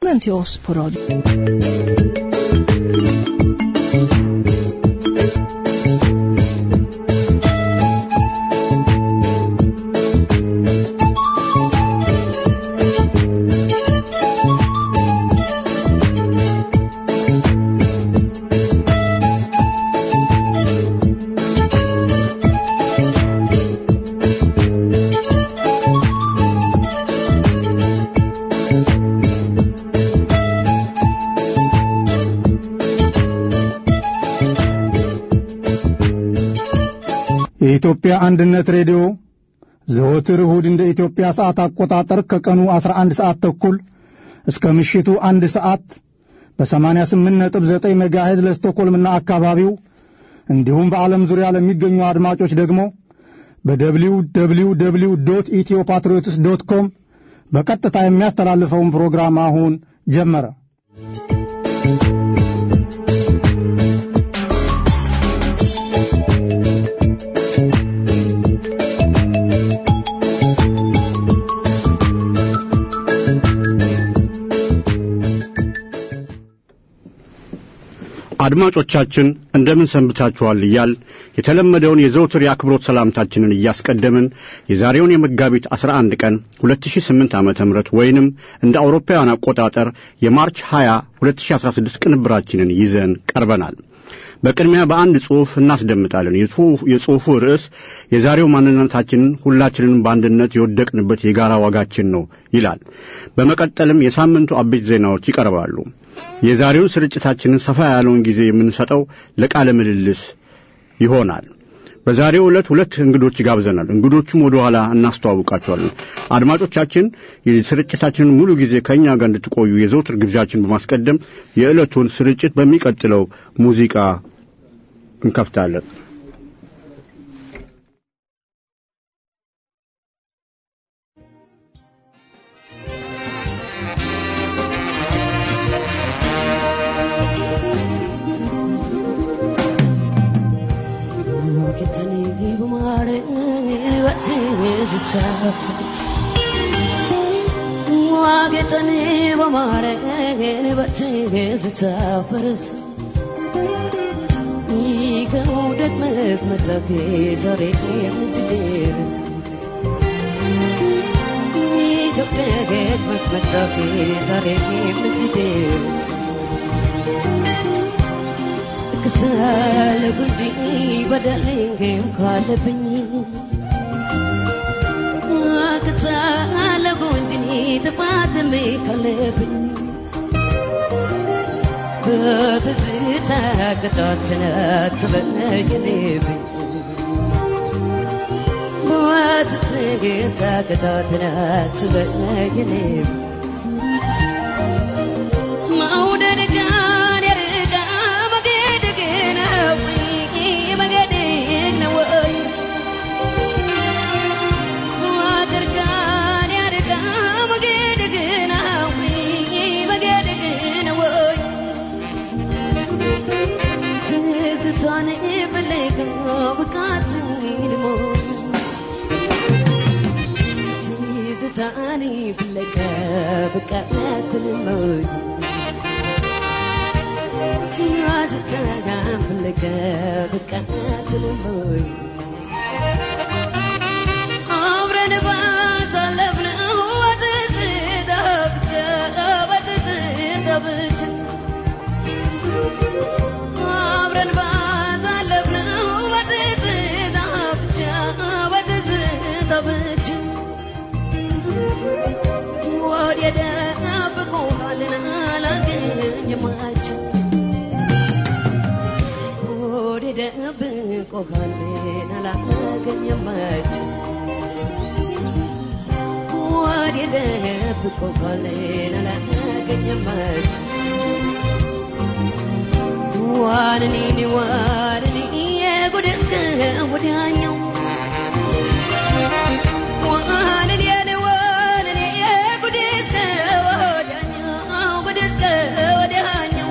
välkommen till oss på radio. የኢትዮጵያ አንድነት ሬዲዮ ዘወትር እሁድ እንደ ኢትዮጵያ ሰዓት አቆጣጠር ከቀኑ 11 ሰዓት ተኩል እስከ ምሽቱ አንድ ሰዓት በ88.9 ሜጋሄዝ ለስቶኮልምና አካባቢው እንዲሁም በዓለም ዙሪያ ለሚገኙ አድማጮች ደግሞ በደብሊው ደብሊው ደብሊው ዶት ኢትዮ ፓትሪዮትስ ዶት ኮም በቀጥታ የሚያስተላልፈውን ፕሮግራም አሁን ጀመረ። አድማጮቻችን እንደምን ሰንብታችኋል እያል የተለመደውን የዘውትር የአክብሮት ሰላምታችንን እያስቀደምን የዛሬውን የመጋቢት 11 ቀን 2008 ዓ ም ወይንም እንደ አውሮፓውያን አቆጣጠር የማርች 20 2016 ቅንብራችንን ይዘን ቀርበናል። በቅድሚያ በአንድ ጽሑፍ እናስደምጣለን። የጽሑፉ ርዕስ የዛሬው ማንነታችንን ሁላችንን በአንድነት የወደቅንበት የጋራ ዋጋችን ነው ይላል። በመቀጠልም የሳምንቱ አበይት ዜናዎች ይቀርባሉ። የዛሬውን ስርጭታችንን ሰፋ ያለውን ጊዜ የምንሰጠው ለቃለ ምልልስ ይሆናል። በዛሬው ዕለት ሁለት እንግዶች ይጋብዘናል። እንግዶቹም ወደ ኋላ እናስተዋውቃቸዋለን። አድማጮቻችን የስርጭታችንን ሙሉ ጊዜ ከእኛ ጋር እንድትቆዩ የዘውትር ግብዣችን በማስቀደም የዕለቱን ስርጭት በሚቀጥለው ሙዚቃ እንከፍታለን። ዋጌጠኔ በማረጌን በትዝታፈርስ ከመውደድ መቅመጠፌ ዛሬ የምትደርስ ከመውደድ መቅመጠፌ ዛሬ የምትደርስ ክሳለሁ እንጂ በደሌም ካለብኝ ክሳለሁ እንጂ ጥፋትም ካለብኝ በትዝታ ቅጣት ትበነግድብኝ በትዝታ ቅጣት ትበነግድብኝ መውደድ ጋር የርዳ መገድ ግን መገድ ነው ወይ ፍቅር ጋር ያርጋ መገድ ግን መገድ ግን ወይ ትዝታን ፍለጋ ብቃት ልሞ ትዝታን ፍለጋ ብቃት ልሞይ ትዝታን ፍለጋ ብቃት ልሞይ አብረን ባሳለፍነው በትዝታ ብቻ በትዝታ ብቻ አብረን ባሳለፍነው በትዝታ ብቻ በትዝታ ብቻ ወዲያ ደብቆሃልን አላገኘማቸው ወዲያ ደብቆሃልን አላገኘማቸው ወዲያ ደብቆሃልን አላገኘማቸው ዋንኔ ዋንኔ የጉድ እስከ ወዲያኛው ዋንኔ ዋንኔ የጉድ እስከ ወዲያኛው ጉድ እስከ ወዲያኛው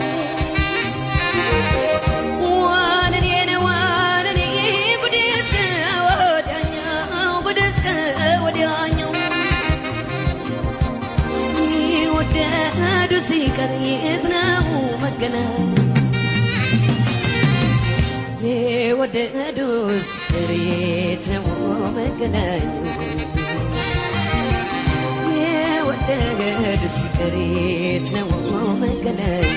ዋንኔ ዋንኔ ጉድ እስከ ወዲያኛው ጉድ እስከ ወዲያኛው ወደዱ ሲቀር የት ነው መገናኝ የወደዱስ ፍሬት ነው መገናኝ የወደዱስ ፍሬት ነው መገናኝ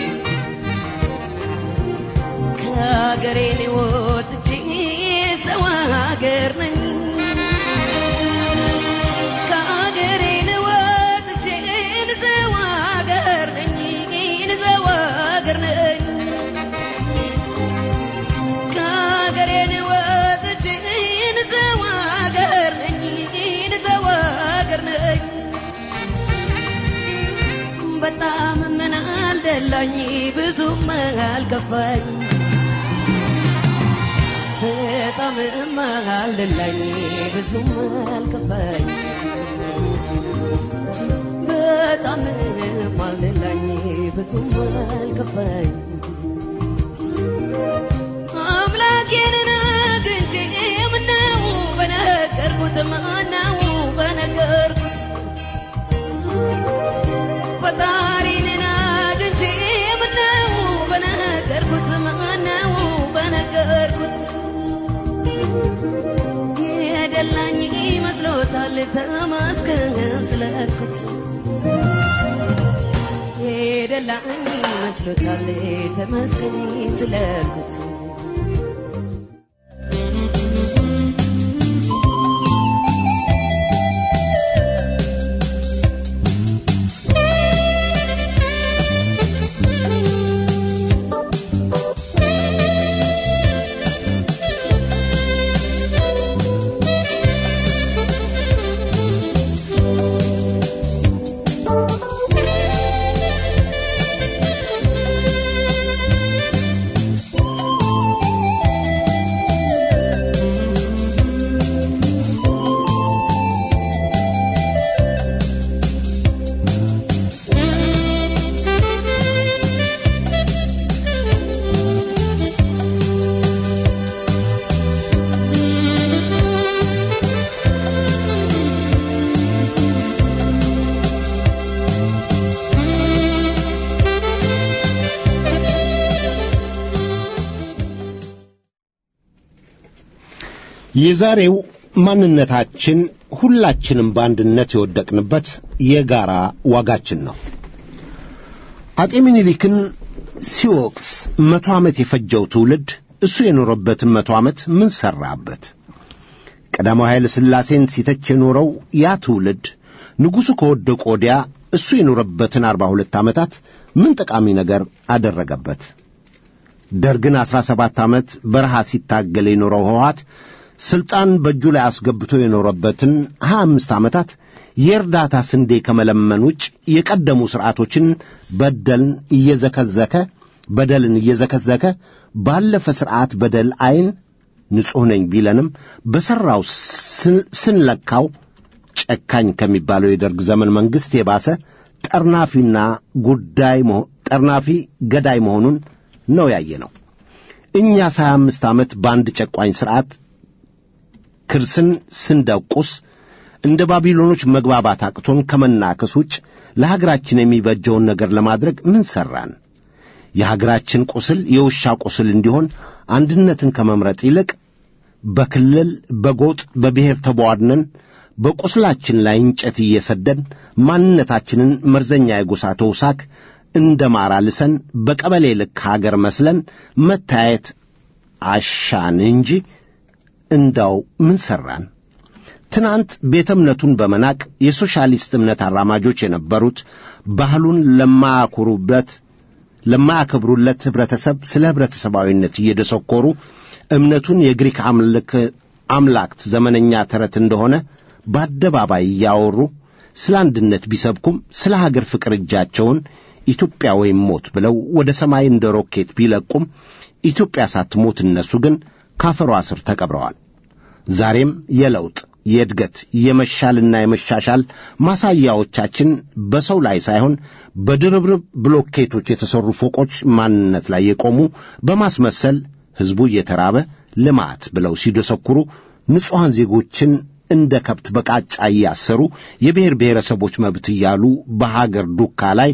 ከሀገሬ ወጥቼ ሰው ሀገር ነኝ ከሀገሬ ወጥቼ ሰው ሀገር ነኝ ሰው ሀገር ነኝ ከሀገሬ ወጥቼ ሰው ሀገር ነኝ ሰው ሀገር ነኝ በጣም ምን አልደላኝ ብዙም አልከፋኝ በጣም አልደላኝ ብዙም አልከፋኝ በጣም አልደላኝ ብዙም አልከፋኝ አምላኬን አግኝቼ ምነው በነገርኩት ማነው በነገርኩት ፈጣሪን አግኝቼ ምነው በነገርኩት ማነው በነገርኩት የደላኝ መስሎታል ተመስገን ስለኩት የደላኝ መስሎታል ተመስገን ስለኩት የዛሬው ማንነታችን ሁላችንም በአንድነት የወደቅንበት የጋራ ዋጋችን ነው። አጤ ምኒልክን ሲወቅስ መቶ ዓመት የፈጀው ትውልድ እሱ የኖረበትን መቶ ዓመት ምን ሠራበት? ቀዳማዊ ኃይለ ሥላሴን ሲተች የኖረው ያ ትውልድ ንጉሡ ከወደቁ ወዲያ እሱ የኖረበትን አርባ ሁለት ዓመታት ምን ጠቃሚ ነገር አደረገበት? ደርግን አሥራ ሰባት ዓመት በረሃ ሲታገል የኖረው ህወሓት ሥልጣን በእጁ ላይ አስገብቶ የኖረበትን ሀያ አምስት ዓመታት የእርዳታ ስንዴ ከመለመን ውጭ የቀደሙ ሥርዓቶችን በደልን እየዘከዘከ በደልን እየዘከዘከ ባለፈ ሥርዓት በደል ዐይን ንጹሕ ነኝ ቢለንም በሠራው ስንለካው ጨካኝ ከሚባለው የደርግ ዘመን መንግሥት የባሰ ጠርናፊና ጉዳይ ጠርናፊ ገዳይ መሆኑን ነው ያየ ነው። እኛስ ሀያ አምስት ዓመት በአንድ ጨቋኝ ሥርዓት ክርስን ስንደቁስ እንደ ባቢሎኖች መግባባት አቅቶን ከመናከስ ውጭ ለሀገራችን የሚበጀውን ነገር ለማድረግ ምን ሠራን? የሀገራችን ቁስል የውሻ ቁስል እንዲሆን አንድነትን ከመምረጥ ይልቅ በክልል በጎጥ በብሔር ተቧድነን በቁስላችን ላይ እንጨት እየሰደን ማንነታችንን መርዘኛ የጎሳ ተውሳክ እንደ ማር አልሰን በቀበሌ ልክ ሀገር መስለን መታየት አሻን እንጂ እንዳው ምን ሠራን? ትናንት ቤተ እምነቱን በመናቅ የሶሻሊስት እምነት አራማጆች የነበሩት ባህሉን ለማያኮሩበት ለማያከብሩለት ኅብረተሰብ ስለ ኅብረተሰባዊነት እየደሰኮሩ እምነቱን የግሪክ አምላክት ዘመነኛ ተረት እንደሆነ በአደባባይ እያወሩ ስለ አንድነት ቢሰብኩም ስለ ሀገር ፍቅር እጃቸውን ኢትዮጵያ ወይም ሞት ብለው ወደ ሰማይ እንደ ሮኬት ቢለቁም ኢትዮጵያ ሳትሞት እነሱ ግን ካፈሯ ስር ተቀብረዋል። ዛሬም የለውጥ የእድገት የመሻልና የመሻሻል ማሳያዎቻችን በሰው ላይ ሳይሆን በድርብርብ ብሎኬቶች የተሠሩ ፎቆች ማንነት ላይ የቆሙ በማስመሰል ሕዝቡ እየተራበ ልማት ብለው ሲደሰኩሩ ንጹሐን ዜጎችን እንደ ከብት በቃጫ እያሰሩ የብሔር ብሔረሰቦች መብት እያሉ በሀገር ዱካ ላይ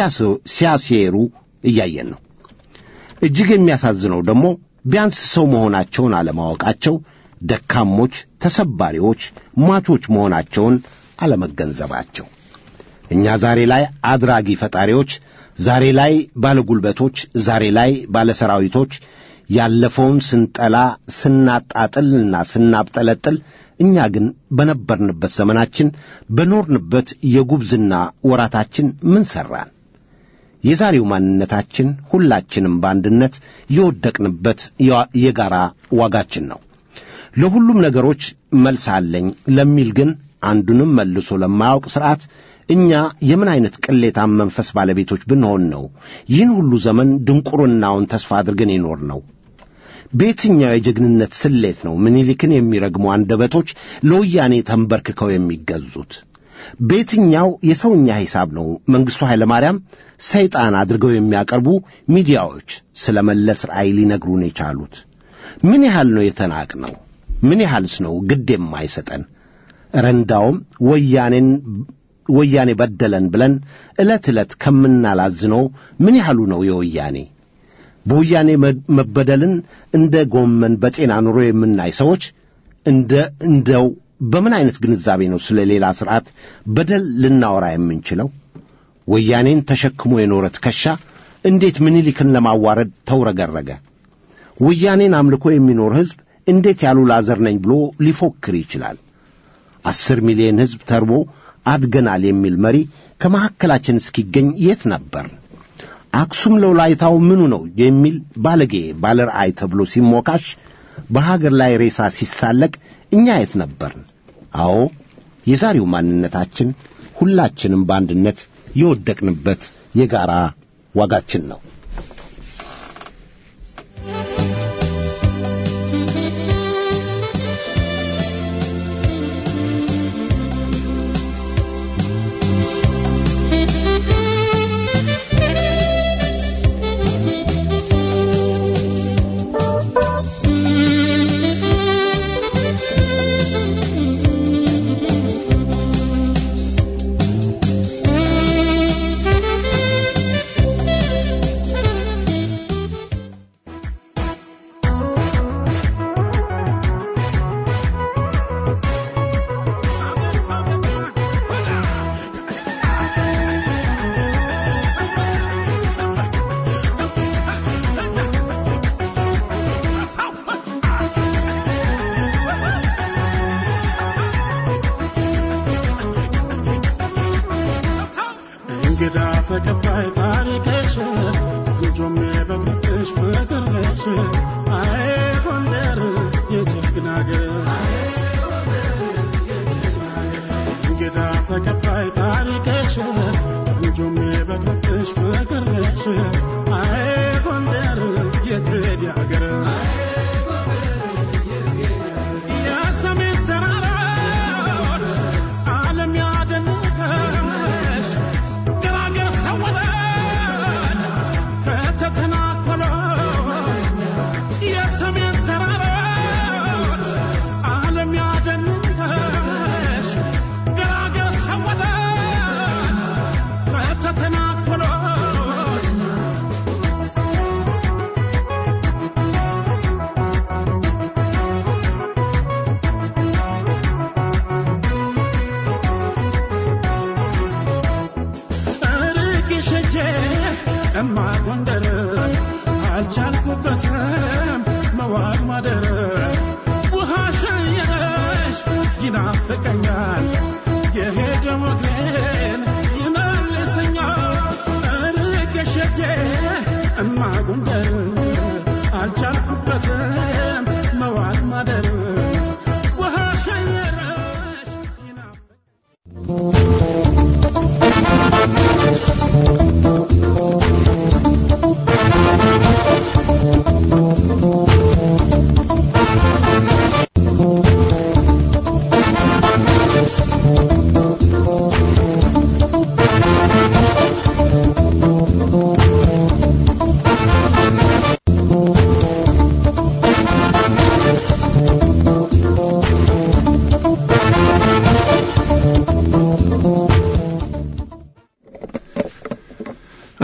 ሲያሴሩ እያየን ነው። እጅግ የሚያሳዝነው ደግሞ ቢያንስ ሰው መሆናቸውን አለማወቃቸው፣ ደካሞች፣ ተሰባሪዎች፣ ሟቾች መሆናቸውን አለመገንዘባቸው። እኛ ዛሬ ላይ አድራጊ ፈጣሪዎች፣ ዛሬ ላይ ባለጉልበቶች፣ ዛሬ ላይ ባለሰራዊቶች ያለፈውን ስንጠላ ስናጣጥልና ስናብጠለጥል እኛ ግን በነበርንበት ዘመናችን በኖርንበት የጉብዝና ወራታችን ምን ሠራን? የዛሬው ማንነታችን ሁላችንም በአንድነት የወደቅንበት የጋራ ዋጋችን ነው። ለሁሉም ነገሮች መልስ አለኝ ለሚል ግን አንዱንም መልሶ ለማያውቅ ሥርዓት እኛ የምን ዐይነት ቅሌታም መንፈስ ባለቤቶች ብንሆን ነው ይህን ሁሉ ዘመን ድንቁርናውን ተስፋ አድርገን የኖር ነው? በየትኛው የጀግንነት ስሌት ነው ምኒልክን የሚረግሙ አንደበቶች ለወያኔ ተንበርክከው የሚገዙት? በየትኛው የሰውኛ ሂሳብ ነው መንግሥቱ ኃይለ ማርያም ሰይጣን አድርገው የሚያቀርቡ ሚዲያዎች ስለ መለስ ራእይ ሊነግሩን የቻሉት? ምን ያህል ነው የተናቅ ነው? ምን ያህልስ ነው ግድ የማይሰጠን? ረንዳውም ወያኔን ወያኔ በደለን ብለን ዕለት ዕለት ከምናላዝነው ምን ያህሉ ነው የወያኔ በወያኔ መበደልን እንደ ጎመን በጤና ኑሮ የምናይ ሰዎች እንደ እንደው በምን ዐይነት ግንዛቤ ነው ስለ ሌላ ሥርዓት በደል ልናወራ የምንችለው? ወያኔን ተሸክሞ የኖረ ትከሻ እንዴት ምኒልክን ለማዋረድ ተውረገረገ? ወያኔን አምልኮ የሚኖር ሕዝብ እንዴት ያሉ ላዘር ነኝ ብሎ ሊፎክር ይችላል? አስር ሚሊዮን ሕዝብ ተርቦ አድገናል የሚል መሪ ከመካከላችን እስኪገኝ የት ነበር? አክሱም ለውላይታው ምኑ ነው የሚል ባለጌ ባለ ራእይ ተብሎ ሲሞካሽ በሀገር ላይ ሬሳ ሲሳለቅ እኛ የት ነበርን? አዎ የዛሬው ማንነታችን ሁላችንም በአንድነት የወደቅንበት የጋራ ዋጋችን ነው። እንግዳ ተቀባይ ታሪክሽ ልጆም የበግርሽ ፍቅርሽ አይ ጎንደር የጀግና አገር እንግዳ ተቀባይ ታሪክሽ ልጆም የበግርሽ ፍቅርሽ አይ ጎንደር የትሄድ አገር የሰሜን ተራራዎች ዓለም ያደነቀሽ ገራገር ሰወረች ከተተናተለው የሰሜን ተራራዎች ዓለም ያደነቀሽ ገራገር ሰወረች ከተተናተለው ርቄሸቼ እማ ጎንደር አልቻልኩበትም መዋል ማደር ውሃ ሸየረሽ ይናፍቀኛል የሄደ ሞቴን ይመልሰኛል ርቄሸቼ እማ ጎንደር አልቻልኩበትም መዋል ማደር ውሃ ሸየረሽ ይናፍቀኛል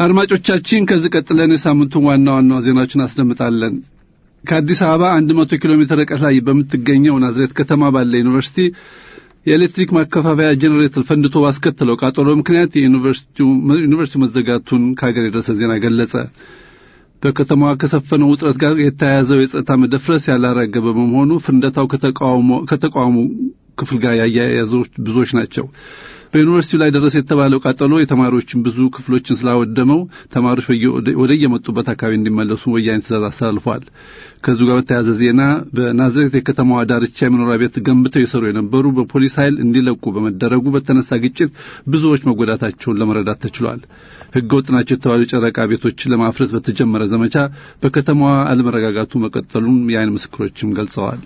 አድማጮቻችን ከዚህ ቀጥለን የሳምንቱን ዋና ዋና ዜናዎችን አስደምጣለን። ከአዲስ አበባ 100 ኪሎ ሜትር ርቀት ላይ በምትገኘው ናዝሬት ከተማ ባለ ዩኒቨርሲቲ የኤሌክትሪክ ማከፋፈያ ጄኔሬተር ፈንድቶ ባስከተለው ቃጠሎ ምክንያት የዩኒቨርሲቲው መዘጋቱን ከሀገር የደረሰ ዜና ገለጸ። በከተማዋ ከሰፈነው ውጥረት ጋር የተያያዘው የጸጥታ መደፍረስ ያላረገበ በመሆኑ ፍንደታው ከተቃውሞ ክፍል ጋር ያያያዙ ብዙዎች ናቸው። በዩኒቨርሲቲው ላይ ደረሰ የተባለው ቃጠሎ የተማሪዎችን ብዙ ክፍሎችን ስላወደመው ተማሪዎች ወደ የመጡበት አካባቢ እንዲመለሱ ወያኔ ትእዛዝ አስተላልፏል። ከዚሁ ጋር በተያያዘ ዜና በናዝሬት የከተማዋ ዳርቻ የመኖሪያ ቤት ገንብተው የሰሩ የነበሩ በፖሊስ ኃይል እንዲለቁ በመደረጉ በተነሳ ግጭት ብዙዎች መጎዳታቸውን ለመረዳት ተችሏል። ሕገ ወጥ ናቸው የተባሉ ጨረቃ ቤቶችን ለማፍረስ በተጀመረ ዘመቻ በከተማዋ አለመረጋጋቱ መቀጠሉን የዓይን ምስክሮችም ገልጸዋል።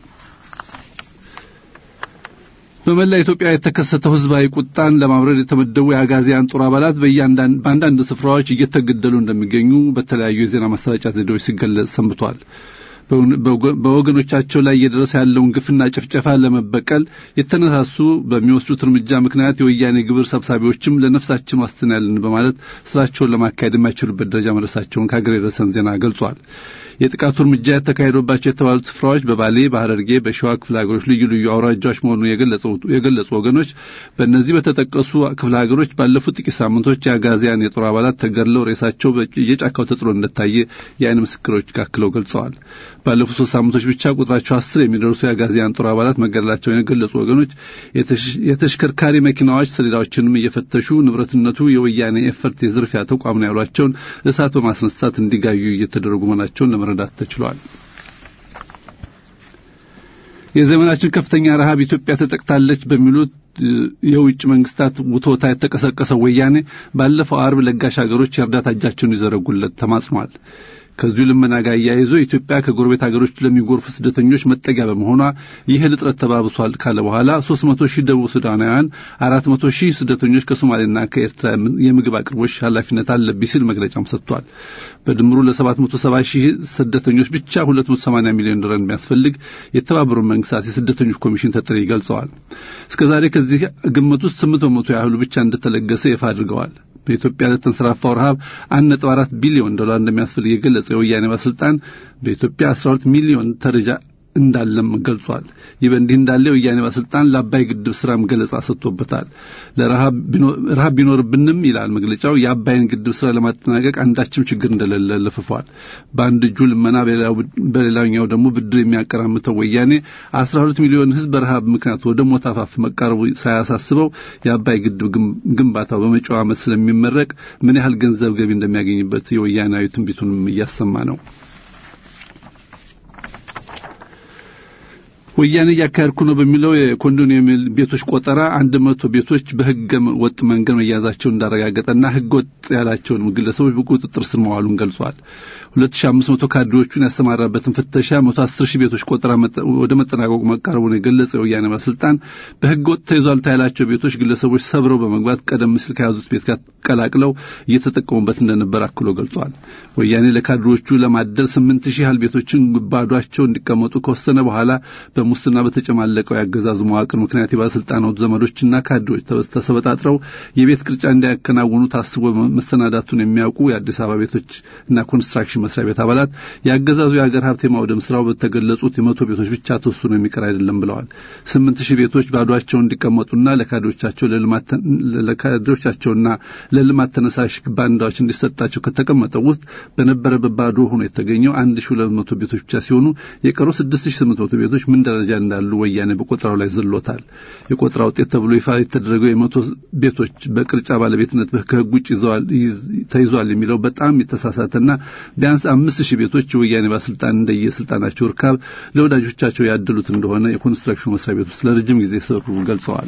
በመላ ኢትዮጵያ የተከሰተው ህዝባዊ ቁጣን ለማብረድ የተመደቡ የአጋዚያን ጦር አባላት በአንዳንድ ስፍራዎች እየተገደሉ እንደሚገኙ በተለያዩ የዜና ማሰራጫ ዘዴዎች ሲገለጽ ሰንብቷል። በወገኖቻቸው ላይ እየደረሰ ያለውን ግፍና ጭፍጨፋ ለመበቀል የተነሳሱ በሚወስዱት እርምጃ ምክንያት የወያኔ ግብር ሰብሳቢዎችም ለነፍሳችን ዋስትና ያለን በማለት ስራቸውን ለማካሄድ የማይችሉበት ደረጃ መድረሳቸውን ከሀገር የደረሰን ዜና ገልጿል። የጥቃቱ እርምጃ የተካሄደባቸው የተባሉት ስፍራዎች በባሌ፣ በሐረርጌ፣ በሸዋ ክፍለ ሀገሮች ልዩ ልዩ አውራጃዎች መሆኑን የገለጹ ወገኖች በእነዚህ በተጠቀሱ ክፍለ ሀገሮች ባለፉት ጥቂት ሳምንቶች የአጋዚያን የጦር አባላት ተገድለው ሬሳቸው የጫካው ተጥሎ እንደታየ የዓይን ምስክሮች አክለው ገልጸዋል። ባለፉት ሶስት ሳምንቶች ብቻ ቁጥራቸው አስር የሚደርሱ የአጋዚያን ጦር አባላት መገደላቸውን የገለጹ ወገኖች የተሽከርካሪ መኪናዎች ሰሌዳዎችንም እየፈተሹ ንብረትነቱ የወያኔ ኤፈርት የዝርፊያ ተቋም ነው ያሏቸውን እሳት በማስነሳት እንዲጋዩ እየተደረጉ መሆናቸውን ለመረዳት ተችሏል። የዘመናችን ከፍተኛ ረሃብ ኢትዮጵያ ተጠቅታለች በሚሉት የውጭ መንግስታት ውቶታ የተቀሰቀሰው ወያኔ ባለፈው አርብ ለጋሽ ሀገሮች የእርዳታ እጃቸውን ይዘረጉለት ተማጽኗል። ከዚሁ ልመና ጋር አያይዞ ኢትዮጵያ ከጎረቤት ሀገሮች ለሚጎርፉ ስደተኞች መጠጊያ በመሆኗ ይህ እጥረት ተባብሷል ካለ በኋላ ሶስት መቶ ሺህ ደቡብ ሱዳናውያን፣ አራት መቶ ሺህ ስደተኞች ከሶማሌና ከኤርትራ የምግብ አቅርቦች ኃላፊነት አለብኝ ሲል መግለጫም ሰጥቷል። በድምሩ ለሰባት መቶ ሰባ ሺህ ስደተኞች ብቻ ሁለት መቶ ሰማንያ ሚሊዮን ዶላር የሚያስፈልግ የተባበሩት መንግስታት የስደተኞች ኮሚሽን ተጠሪ ገልጸዋል። እስከዛሬ ከዚህ ግምት ውስጥ ስምንት በመቶ ያህሉ ብቻ እንደተለገሰ ይፋ አድርገዋል። በኢትዮጵያ ለተንሰራፋው ረሃብ አንድ ነጥብ አራት ቢሊዮን ዶላር እንደሚያስፈልግ የገለጸው የወያኔ ባለስልጣን በኢትዮጵያ አስራ ሁለት ሚሊዮን ተረጃ እንዳለም ገልጿል። ይህ በእንዲህ እንዳለ የወያኔ ባለስልጣን ለአባይ ግድብ ስራም ገለጻ ሰጥቶበታል። ለረሃብ ቢኖርብንም ይላል መግለጫው የአባይን ግድብ ስራ ለማጠናቀቅ አንዳችም ችግር እንደሌለ ለፍፏል። በአንድ እጁ ልመና፣ በሌላኛው ደግሞ ብድር የሚያቀራምተው ወያኔ አስራ ሁለት ሚሊዮን ህዝብ በረሃብ ምክንያት ወደ ሞት አፋፍ መቃረቡ ሳያሳስበው የአባይ ግድብ ግንባታው በመጪው ዓመት ስለሚመረቅ ምን ያህል ገንዘብ ገቢ እንደሚያገኝበት የወያናዊ ትንቢቱንም እያሰማ ነው። ወያኔ እያካሄድኩ ነው በሚለው የኮንዶሚኒየም ቤቶች ቆጠራ አንድ መቶ ቤቶች በህገ ወጥ መንገድ መያዛቸውን እንዳረጋገጠና ህገ ወጥ ያላቸውን ግለሰቦች በቁጥጥር ስር መዋሉን ገልጿል። ሁለት ሺ አምስት መቶ ካድሬዎቹን ያሰማራበትን ፍተሻ መቶ አስር ሺህ ቤቶች ቆጠራ ወደ መጠናቀቁ መቃረቡን የገለጸው የወያኔ ባለስልጣን በህገ ወጥ ተይዟል ያላቸው ቤቶች ግለሰቦች ሰብረው በመግባት ቀደም ሲል ከያዙት ቤት ጋር ቀላቅለው እየተጠቀሙበት እንደነበር አክሎ ገልጿል። ወያኔ ለካድሬዎቹ ለማደል ስምንት ሺህ ያህል ቤቶችን ባዷቸው እንዲቀመጡ ከወሰነ በኋላ በሙስና በተጨማለቀው ያገዛዙ መዋቅር ምክንያት የባለስልጣናቱ ዘመዶችና ካድሬዎች ተሰበጣጥረው የቤት ቅርጫ እንዲያከናውኑ ታስቦ መሰናዳቱን የሚያውቁ የአዲስ አበባ ቤቶች እና ኮንስትራክሽን መስሪያ ቤት አባላት የአገዛዙ የሀገር ሀብት የማውደም ስራው በተገለጹት የመቶ ቤቶች ብቻ ተወስኖ የሚቀር አይደለም ብለዋል። ስምንት ሺህ ቤቶች ባዷቸውን እንዲቀመጡና ለካድሬዎቻቸው ለካድሬዎቻቸውና ለልማት ተነሳሽ ባንዳዎች እንዲሰጣቸው ከተቀመጠው ውስጥ በነበረበት ባዶ ሆኖ የተገኘው አንድ ሺህ ሁለት መቶ ቤቶች ብቻ ሲሆኑ የቀሩ ስድስት ሺህ ስምንት መቶ ቤቶች ምን ደረጃ እንዳሉ ወያኔ በቆጠራው ላይ ዘሎታል። የቆጠራ ውጤት ተብሎ ይፋ የተደረገው የመቶ ቤቶች በቅርጫ ባለቤትነት ከህግ ውጭ ተይዟል የሚለው በጣም የተሳሳተና ቢያንስ አምስት ሺህ ቤቶች የወያኔ ባለስልጣን እንደየስልጣናቸው እርካብ ለወዳጆቻቸው ያደሉት እንደሆነ የኮንስትራክሽን መስሪያ ቤት ውስጥ ለረጅም ጊዜ ሰሩ ገልጸዋል።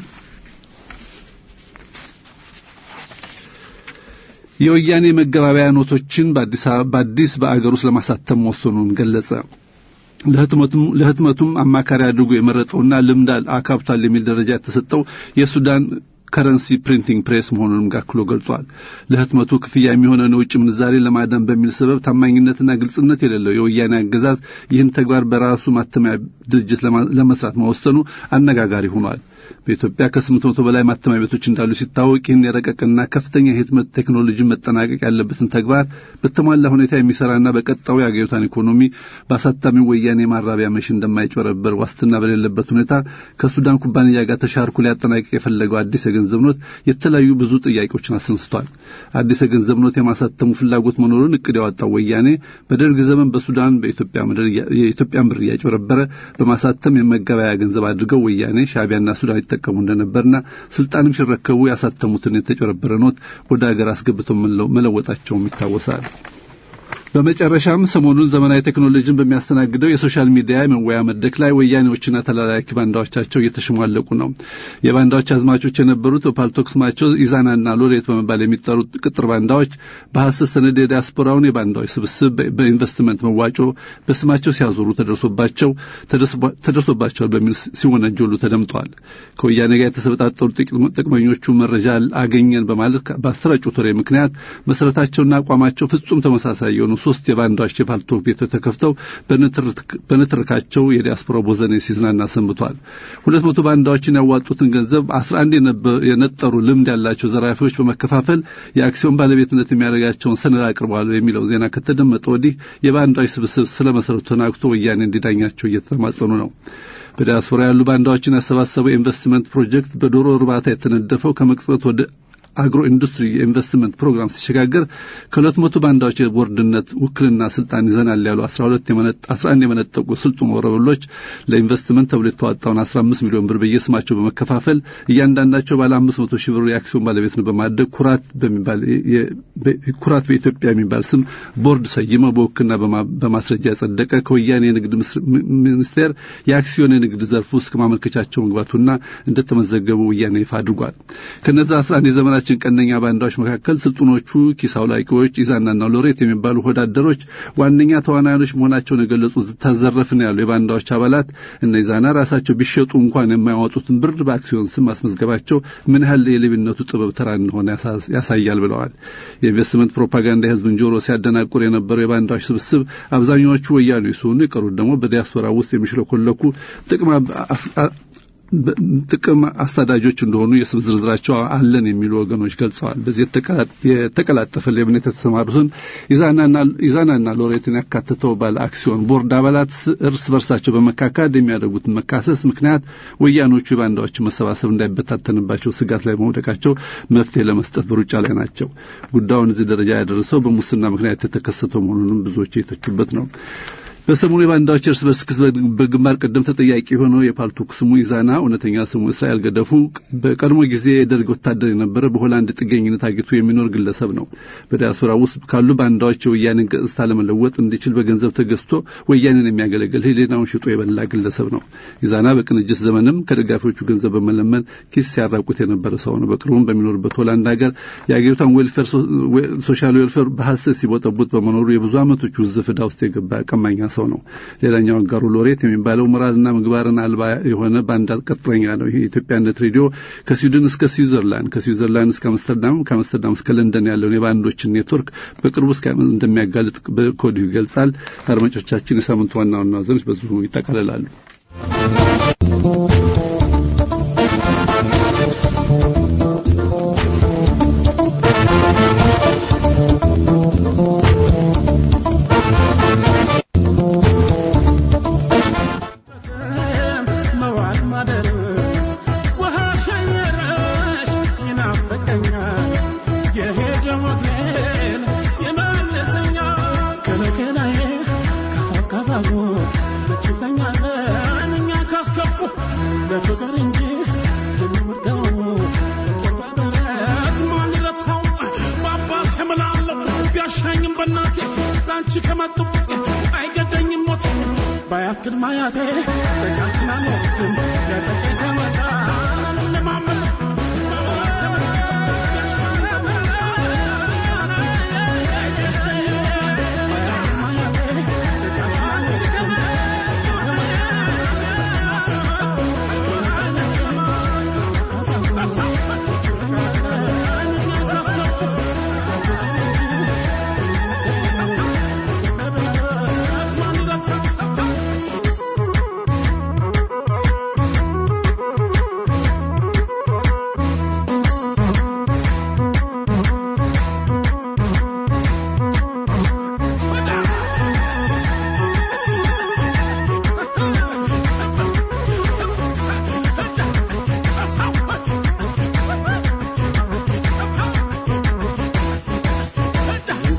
የወያኔ መገባበያ ኖቶችን በአዲስ በአገር ውስጥ ለማሳተም መወሰኑን ገለጸ። ለህትመቱም አማካሪ አድርጎ የመረጠውና ልምድ አካብቷል የሚል ደረጃ የተሰጠው የሱዳን ከረንሲ ፕሪንቲንግ ፕሬስ መሆኑንም ጋክሎ ገልጿል። ለህትመቱ ክፍያ የሚሆነውን የውጭ ምንዛሬ ለማዳን በሚል ሰበብ ታማኝነትና ግልጽነት የሌለው የወያኔ አገዛዝ ይህን ተግባር በራሱ ማተሚያ ድርጅት ለመስራት መወሰኑ አነጋጋሪ ሆኗል። በኢትዮጵያ ከስምንት መቶ በላይ ማተሚያ ቤቶች እንዳሉ ሲታወቅ ይህን የረቀቅና ከፍተኛ የህትመት ቴክኖሎጂ መጠናቀቅ ያለበትን ተግባር በተሟላ ሁኔታ የሚሰራና በቀጣዩ የአገሪቷን ኢኮኖሚ በአሳታሚው ወያኔ ማራቢያ መሽ እንደማይጨበረበር ዋስትና በሌለበት ሁኔታ ከሱዳን ኩባንያ ጋር ተሻርኩ ሊያጠናቅቅ የፈለገው አዲስ የገንዘብ ኖት የተለያዩ ብዙ ጥያቄዎችን አስነስቷል። አዲስ የገንዘብ ኖት የማሳተሙ ፍላጎት መኖሩን እቅድ ያወጣው ወያኔ በደርግ ዘመን በሱዳን በኢትዮጵያ ምድር የኢትዮጵያን ብር እያጭበረበረ በማሳተም የመገበያያ ገንዘብ አድርገው ወያኔ ሻዕቢያና ሱዳን ይጠቀሙ እንደነበርና ስልጣንም ሲረከቡ ያሳተሙትን የተጨበረበረ ኖት ወደ ሀገር አስገብተው መለወጣቸውም ይታወሳል። በመጨረሻም ሰሞኑን ዘመናዊ ቴክኖሎጂን በሚያስተናግደው የሶሻል ሚዲያ የመወያ መድረክ ላይ ወያኔዎችና ተላላኪ ባንዳዎቻቸው እየተሸሟለቁ ነው። የባንዳዎች አዝማቾች የነበሩት በፓልቶክ ስማቸው ኢዛናና ሎሬት በመባል የሚጠሩት ቅጥር ባንዳዎች በሐሰት ሰነድ የዲያስፖራውን የባንዳዎች ስብስብ በኢንቨስትመንት መዋጮ በስማቸው ሲያዞሩ ተደርሶባቸው ተደርሶባቸዋል በሚል ሲወነጀሉ ተደምጠዋል። ከወያኔ ጋር የተሰበጣጠሩ ጥቅመኞቹ መረጃ አገኘን በማለት በአሰራጩት ወሬ ምክንያት መሰረታቸውና አቋማቸው ፍጹም ተመሳሳይ የሆኑ ሶስት የባንዳዎች የፓልቶክ ቤቶች ተከፍተው በንትርካቸው የዲያስፖራ ቦዘኔ ሲዝናና ሰንብቷል። ሁለት መቶ ባንዳዎችን ያዋጡትን ገንዘብ አስራ አንድ የነጠሩ ልምድ ያላቸው ዘራፊዎች በመከፋፈል የአክሲዮን ባለቤትነት የሚያደርጋቸውን ሰነድ አቅርበዋል የሚለው ዜና ከተደመጠ ወዲህ የባንዳዎች ስብስብ ስለ መሰረቱ ተናግቶ ወያኔ እንዲዳኛቸው እየተማጸኑ ነው። በዲያስፖራ ያሉ ባንዳዎችን ያሰባሰበው ኢንቨስትመንት ፕሮጀክት በዶሮ እርባታ የተነደፈው ከመቅጽበት ወደ አግሮ ኢንዱስትሪ የኢንቨስትመንት ፕሮግራም ሲሸጋገር ከሁለት መቶ ባንዳዎች የቦርድነት ውክልና ስልጣን ይዘናል ያሉ አስራ ሁለት አስራ አንድ የመነጠቁ ስልጡን ወረበሎች ለኢንቨስትመንት ተብሎ የተዋጣውን አስራ አምስት ሚሊዮን ብር በየስማቸው በመከፋፈል እያንዳንዳቸው ባለ አምስት መቶ ሺህ ብር የአክሲዮን ባለቤት ነው በማድረግ ኩራት በሚባል ኩራት በኢትዮጵያ የሚባል ስም ቦርድ ሰይመው በውክልና በማስረጃ ያጸደቀ ከወያኔ የንግድ ሚኒስቴር የአክሲዮን የንግድ ዘርፍ ውስጥ ከማመልከቻቸው መግባቱና እንደተመዘገቡ ወያኔ ይፋ አድርጓል። ከነዛ አስራ አንድ የዘመና ችን ቀነኛ ባንዳዎች መካከል ስልጡኖቹ ኪስ አውላቂዎች ኢዛናና ሎሬት የሚባሉ ወዳደሮች ዋነኛ ተዋናዮች መሆናቸውን የገለጹ ታዘረፍን ያሉ የባንዳዎች አባላት እነ ኢዛና ራሳቸው ቢሸጡ እንኳን የማያወጡትን ብር በአክሲዮን ስም ማስመዝገባቸው ምን ያህል የሌብነቱ ጥበብ ተራ እንደሆነ ያሳያል ብለዋል። የኢንቨስትመንት ፕሮፓጋንዳ የህዝብን ጆሮ ሲያደናቁር የነበረው የባንዳዎች ስብስብ አብዛኛዎቹ ወያኔ ሲሆኑ የቀሩት ደግሞ በዲያስፖራ ውስጥ የሚሽለኮለኩ ጥቅም ጥቅም አሳዳጆች እንደሆኑ የስም ዝርዝራቸው አለን የሚሉ ወገኖች ገልጸዋል። በዚህ የተቀላጠፈ ሌብነት የተሰማሩትን ኢዛናና ሎሬትን ያካትተው ባለ አክሲዮን ቦርድ አባላት እርስ በርሳቸው በመካካድ የሚያደርጉትን መካሰስ ምክንያት ወያኖቹ የባንዳዎችን መሰባሰብ እንዳይበታተንባቸው ስጋት ላይ መውደቃቸው መፍትሄ ለመስጠት በሩጫ ላይ ናቸው። ጉዳዩን እዚህ ደረጃ ያደረሰው በሙስና ምክንያት የተከሰተው መሆኑንም ብዙዎች የተቹበት ነው። በሰሞኑ የባንዳዎች እርስ በርስ ክስ በግንባር ቀደም ተጠያቂ የሆነው የፓልቶክ ስሙ ኢዛና እውነተኛ ስሙ እስራኤል ገደፉ በቀድሞ ጊዜ የደርግ ወታደር የነበረ በሆላንድ ጥገኝነት አግኝቶ የሚኖር ግለሰብ ነው። በዲያስፖራ ውስጥ ካሉ ባንዳዎች የወያኔን ገጽታ ለመለወጥ እንዲችል በገንዘብ ተገዝቶ ወያኔን የሚያገለግል ሕሊናውን ሽጦ የበላ ግለሰብ ነው። ኢዛና በቅንጅት ዘመንም ከደጋፊዎቹ ገንዘብ በመለመን ኪስ ሲያራቁት የነበረ ሰው ነው። በቅርቡም በሚኖርበት ሆላንድ ሀገር የአገሪቷን ዌልፌር ሶሻል ዌልፌር በሐሰት ሲቦጠቡት በመኖሩ የብዙ ዓመቶች ውዝፍ ዕዳ ውስጥ የገባ ቀማኛ ሰው ነው። ሌላኛው አጋሩ ሎሬት የሚባለው ሞራልና ምግባርን አልባ የሆነ ባንዳ ቅጥረኛ ነው። ይህ የኢትዮጵያነት ሬዲዮ ከስዊድን እስከ ስዊዘርላንድ፣ ከስዊዘርላንድ እስከ አምስተርዳም፣ ከአምስተርዳም እስከ ለንደን ያለውን የባንዶችን ኔትወርክ በቅርቡ እንደሚያጋልጥ ከወዲሁ ይገልጻል። አድማጮቻችን፣ የሳምንቱ ዋና ዋና ዜናዎች በዚሁ ይጠቃልላሉ። ለፍቅር እንጂ የሚወደው በረት ማን ይረታው? በአባት የምላለሁ ቢያሻኝም በእናቴ ለአንቺ ከመጡ አይገደኝም ሞት በአያት ቅድመ አያቴ ጸጋችን አልወድም ያጠቀኝ ከመጣ ለማመን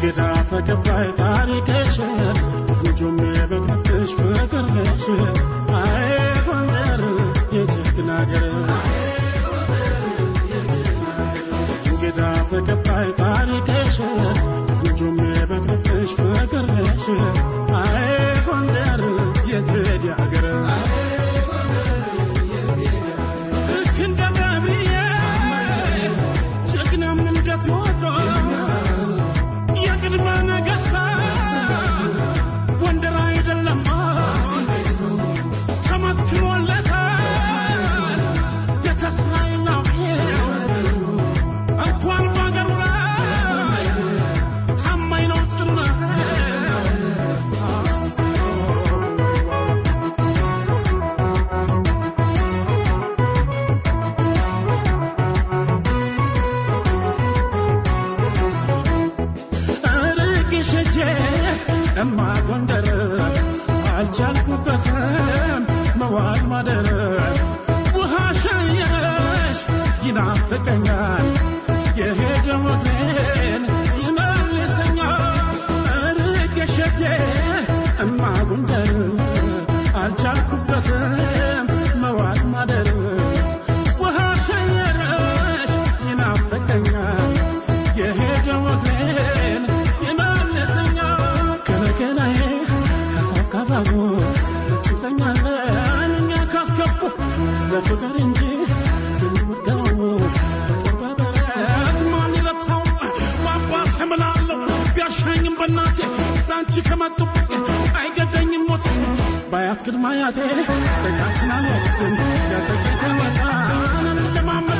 እንግዳ ተቀባይ ታሪክሽ ልጁም የበቅልሽ ፍቅርሽ አይ ጎንደር የጀግና አገር እንግዳ ተቀባይ ታሪክሽ ልጁም የበቅልሽ ፍቅርሽ አይ ጎንደር የትሄድ አገር ልክ እንደ ነቢዬ ጀግናም እንደ ቴዎድሮስ የቅድመ ነገሥታት ጎንደር አይደለም ተመስክሮለታል የተስፋዬ ናፍቄው እንኳን በአገሩ ላይ ታማኝ ነው ጭምር ርቄሸቼ እማ ጎንደር አልቻልኩበትም መዋል ማደር ውሃ ሸየሽ ይናፍቀኛል የሄደ ሞቴን ይመልሰኛል ርቄሸቼ እማ ጎንደር አልቻልኩበትም መዋል ማደር ውሃ ሸየረሽ ይናፍቀኛል የሄደ ሞቴን ይመልሰኛል ከነገናዬ ካፋፍ ካፋፉ ችተኛለን እኛ ካስከፉ ለፍቅር እንጂ ብንወደው በጦር በበረት ማን ይረታው በአባት እምላለሁ ቢያሻኝም በእናቴ በአንቺ ከመጡ አይገደኝም ሞት ባያት ቅድመ አያቴ ደጋችን አልወድም ያጠቀኝ ከመጣ ለማመጥ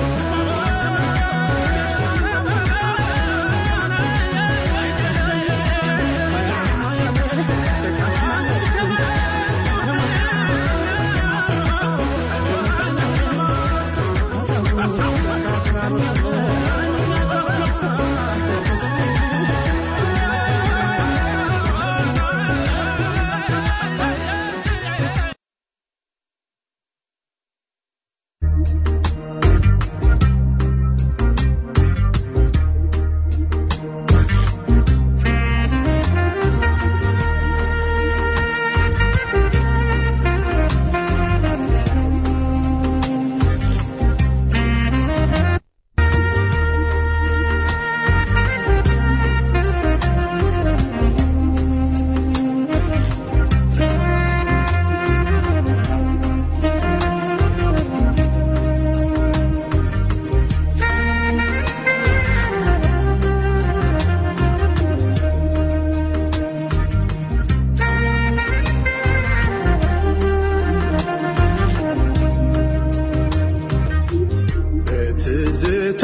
በትዝታ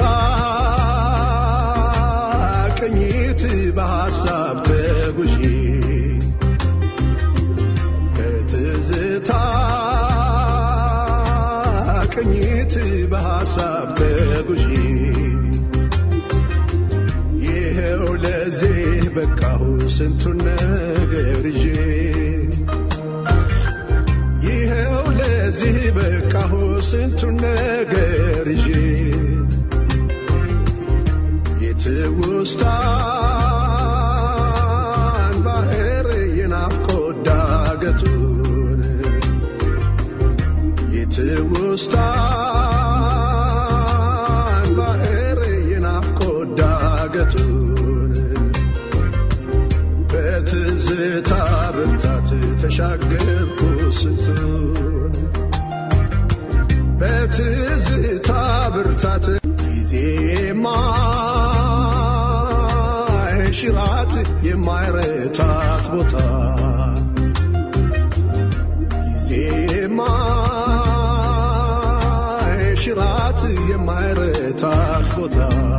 ቅኝት በሐሳብ ተጉዢ በትዝታ ቅኝት በሐሳብ ተጉዢ ይኸው ለዚህ በቃሁ ስንቱን ነገር ይዤ ይኸው ለዚህ በቃሁ ስንቱን ነገር ይዤ የትውስታን ባህር የናፍቆት ዳገቱን የትውስታን ባህር የናፍቆት ዳገቱን በትዝታ ብርታት ተሻገርኩ ስንቱን በትዝታ ብርታት ጊዜ የማይሽራት የማይረታት ቦታ ጊዜ የማይሽራት የማይረታት ቦታ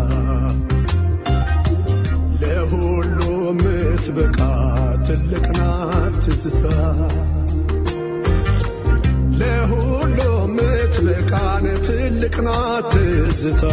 ለሁሉ ምትበቃ ትልቅ ናት ትዝታ ለሁሉ ምትበቃን ትልቅ ናት ትዝታ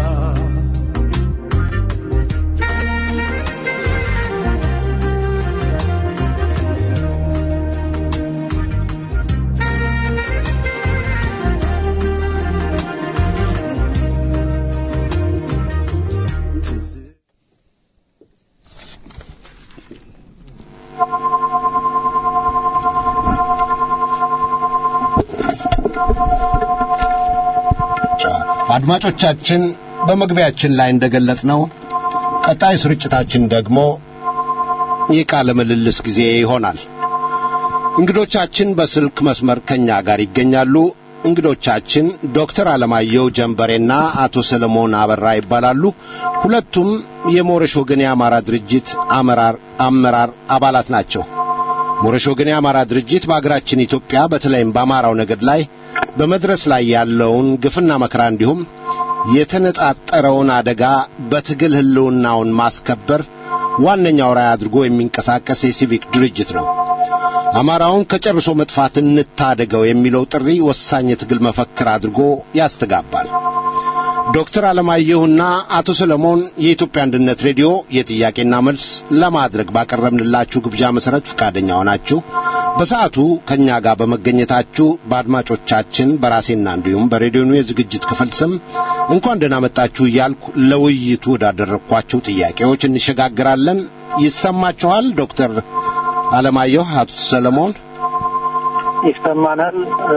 አድማጮቻችን በመግቢያችን ላይ እንደገለጽ ነው ቀጣይ ስርጭታችን ደግሞ የቃለ ምልልስ ጊዜ ይሆናል። እንግዶቻችን በስልክ መስመር ከኛ ጋር ይገኛሉ። እንግዶቻችን ዶክተር አለማየሁ ጀንበሬና አቶ ሰለሞን አበራ ይባላሉ። ሁለቱም የሞረሽ ወገን የአማራ ድርጅት አመራር አመራር አባላት ናቸው። ሞረሽ ወገን የአማራ ድርጅት በአገራችን ኢትዮጵያ በተለይም በአማራው ነገድ ላይ በመድረስ ላይ ያለውን ግፍና መከራ እንዲሁም የተነጣጠረውን አደጋ በትግል ህልውናውን ማስከበር ዋነኛው ራዕይ አድርጎ የሚንቀሳቀስ የሲቪክ ድርጅት ነው። አማራውን ከጨርሶ መጥፋት እንታደገው የሚለው ጥሪ ወሳኝ የትግል መፈክር አድርጎ ያስተጋባል። ዶክተር አለማየሁና አቶ ሰለሞን የኢትዮጵያ አንድነት ሬዲዮ የጥያቄና መልስ ለማድረግ ባቀረብንላችሁ ግብዣ መሠረት ፈቃደኛ ሆናችሁ በሰዓቱ ከእኛ ጋር በመገኘታችሁ በአድማጮቻችን በራሴና እንዲሁም በሬዲዮኑ የዝግጅት ክፍል ስም እንኳን ደህና መጣችሁ እያልኩ ለውይይቱ ወዳደረግኳቸው ጥያቄዎች እንሸጋግራለን። ይሰማችኋል? ዶክተር አለማየሁ፣ አቶ ሰለሞን ይሰማናል።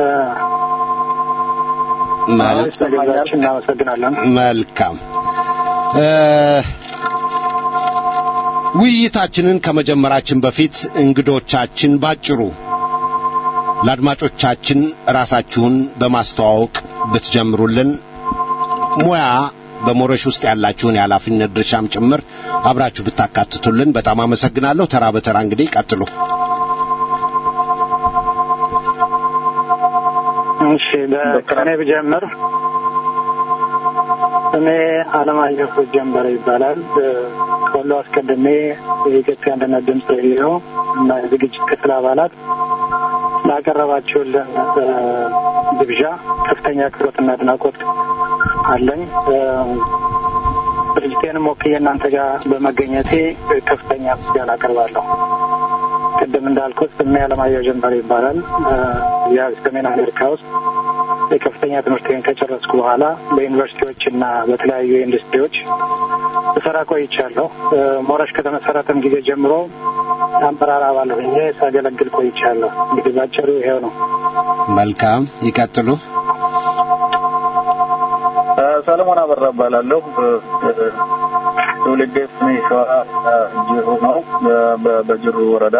ስለገዛችን እናመሰግናለን። መልካም ውይይታችንን ከመጀመራችን በፊት እንግዶቻችን ባጭሩ ለአድማጮቻችን ራሳችሁን በማስተዋወቅ ብትጀምሩልን ሙያ በሞረሽ ውስጥ ያላችሁን የኃላፊነት ድርሻም ጭምር አብራችሁ ብታካትቱልን በጣም አመሰግናለሁ። ተራ በተራ እንግዲህ ቀጥሉ። እሺ፣ ከእኔ ብጀምር ስሜ አለማየሁ ጀንበረ ይባላል። ከሁሉ አስቀድሜ የኢትዮጵያ አንድነት ድምፅ ሬዲዮ እና የዝግጅት ክፍል አባላት ላቀረባችሁልን ግብዣ ከፍተኛ አክብሮትና አድናቆት አለኝ። ድርጅቴንም ወክዬ እናንተ ጋር በመገኘቴ ከፍተኛ ምስጋና አቀርባለሁ። ቅድም እንዳልኩት ስሜ አለማየሁ ጀንበረ ይባላል። ያ ሰሜን አሜሪካ ውስጥ የከፍተኛ ትምህርቴን ከጨረስኩ በኋላ በዩኒቨርሲቲዎች እና በተለያዩ ኢንዱስትሪዎች ስሰራ ቆይቻለሁ። ሞረሽ ከተመሰረተም ጊዜ ጀምሮ አመራር አባል ሆኜ ሳገለግል ቆይቻለሁ። እንግዲህ ባጭሩ ይሄው ነው። መልካም ይቀጥሉ። ሰለሞን አበራ እባላለሁ። ትውልዴ ሰሜን ሸዋ ጅሩ ነው፣ በጅሩ ወረዳ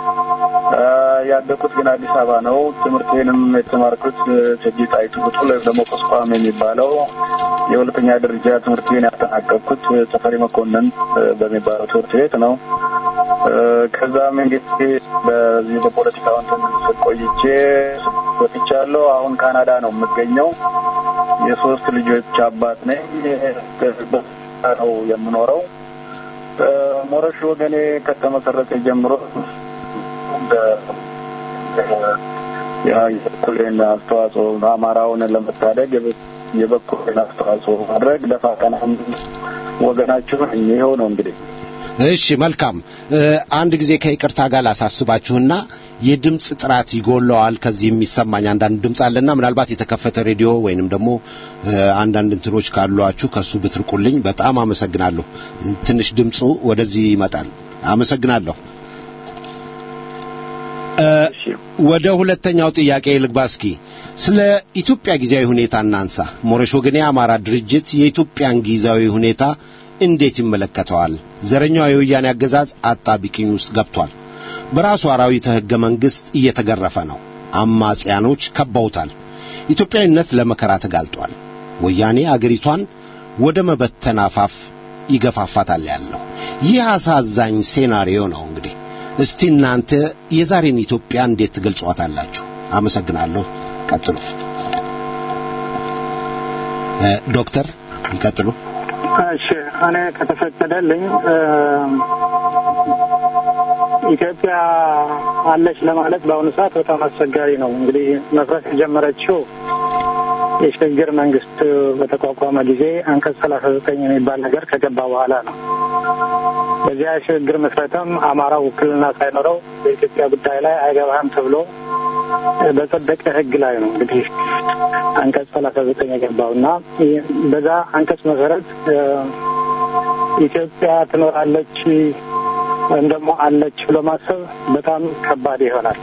ያደኩት ግን አዲስ አበባ ነው። ትምህርቴንም የተማርኩት እቴጌ ጣይቱ ብጡል ወይም ደግሞ ቁስቋም የሚባለው የሁለተኛ ደረጃ ትምህርቴን ያጠናቀቅኩት ተፈሪ መኮንን በሚባለው ትምህርት ቤት ነው። ከዛም እንግዲህ በዚህ በፖለቲካው እንትን ቆይቼ ወጥቻለሁ። አሁን ካናዳ ነው የምገኘው። የሶስት ልጆች አባት ነኝ። ነው የምኖረው። ሞረሽ ወገኔ ከተመሰረተ ጀምሮ የበኩሌን አስተዋጽኦ አማራውን ለመታደግ የበኩሌን አስተዋጽኦ ማድረግ ደፋ ቀና ወገናችሁ ይኸው ነው እንግዲህ። እሺ መልካም። አንድ ጊዜ ከይቅርታ ጋር ላሳስባችሁና የድምፅ ጥራት ይጎለዋል። ከዚህ የሚሰማኝ አንዳንድ ድምፅ አለና ምናልባት የተከፈተ ሬዲዮ ወይንም ደግሞ አንዳንድ እንትኖች ካሏችሁ ከሱ ብትርቁልኝ በጣም አመሰግናለሁ። ትንሽ ድምፁ ወደዚህ ይመጣል። አመሰግናለሁ። ወደ ሁለተኛው ጥያቄ ልግባ። እስኪ ስለ ኢትዮጵያ ጊዜያዊ ሁኔታ እናንሳ። ሞረሽ ወገኔ የአማራ ድርጅት የኢትዮጵያን ጊዜያዊ ሁኔታ እንዴት ይመለከተዋል? ዘረኛው የወያኔ አገዛዝ አጣቢቅኝ ውስጥ ገብቷል። በራሱ አራዊተ ሕገ መንግሥት እየተገረፈ ነው። አማጽያኖች ከበውታል። ኢትዮጵያዊነት ለመከራ ተጋልጧል። ወያኔ አገሪቷን ወደ መበተን አፋፍ ይገፋፋታል ያለው ይህ አሳዛኝ ሴናሪዮ ነው። እንግዲህ እስቲ እናንተ የዛሬን ኢትዮጵያ እንዴት ትገልጿታላችሁ? አመሰግናለሁ። ቀጥሉ። ዶክተር ይቀጥሉ። እሺ እኔ ከተፈቀደልኝ ኢትዮጵያ አለች ለማለት በአሁኑ ሰዓት በጣም አስቸጋሪ ነው። እንግዲህ መፍረስ የጀመረችው የሽግግር መንግስት በተቋቋመ ጊዜ አንቀጽ ሰላሳ ዘጠኝ የሚባል ነገር ከገባ በኋላ ነው። በዚያ የሽግግር መስረትም አማራው ውክልና ሳይኖረው በኢትዮጵያ ጉዳይ ላይ አይገባህም ተብሎ በጸደቀ ሕግ ላይ ነው እንግዲህ አንቀጽ ሰላሳ ዘጠኝ የገባው እና በዛ አንቀጽ መሰረት ኢትዮጵያ ትኖራለች ወይም ደግሞ አለች ብሎ ማሰብ በጣም ከባድ ይሆናል።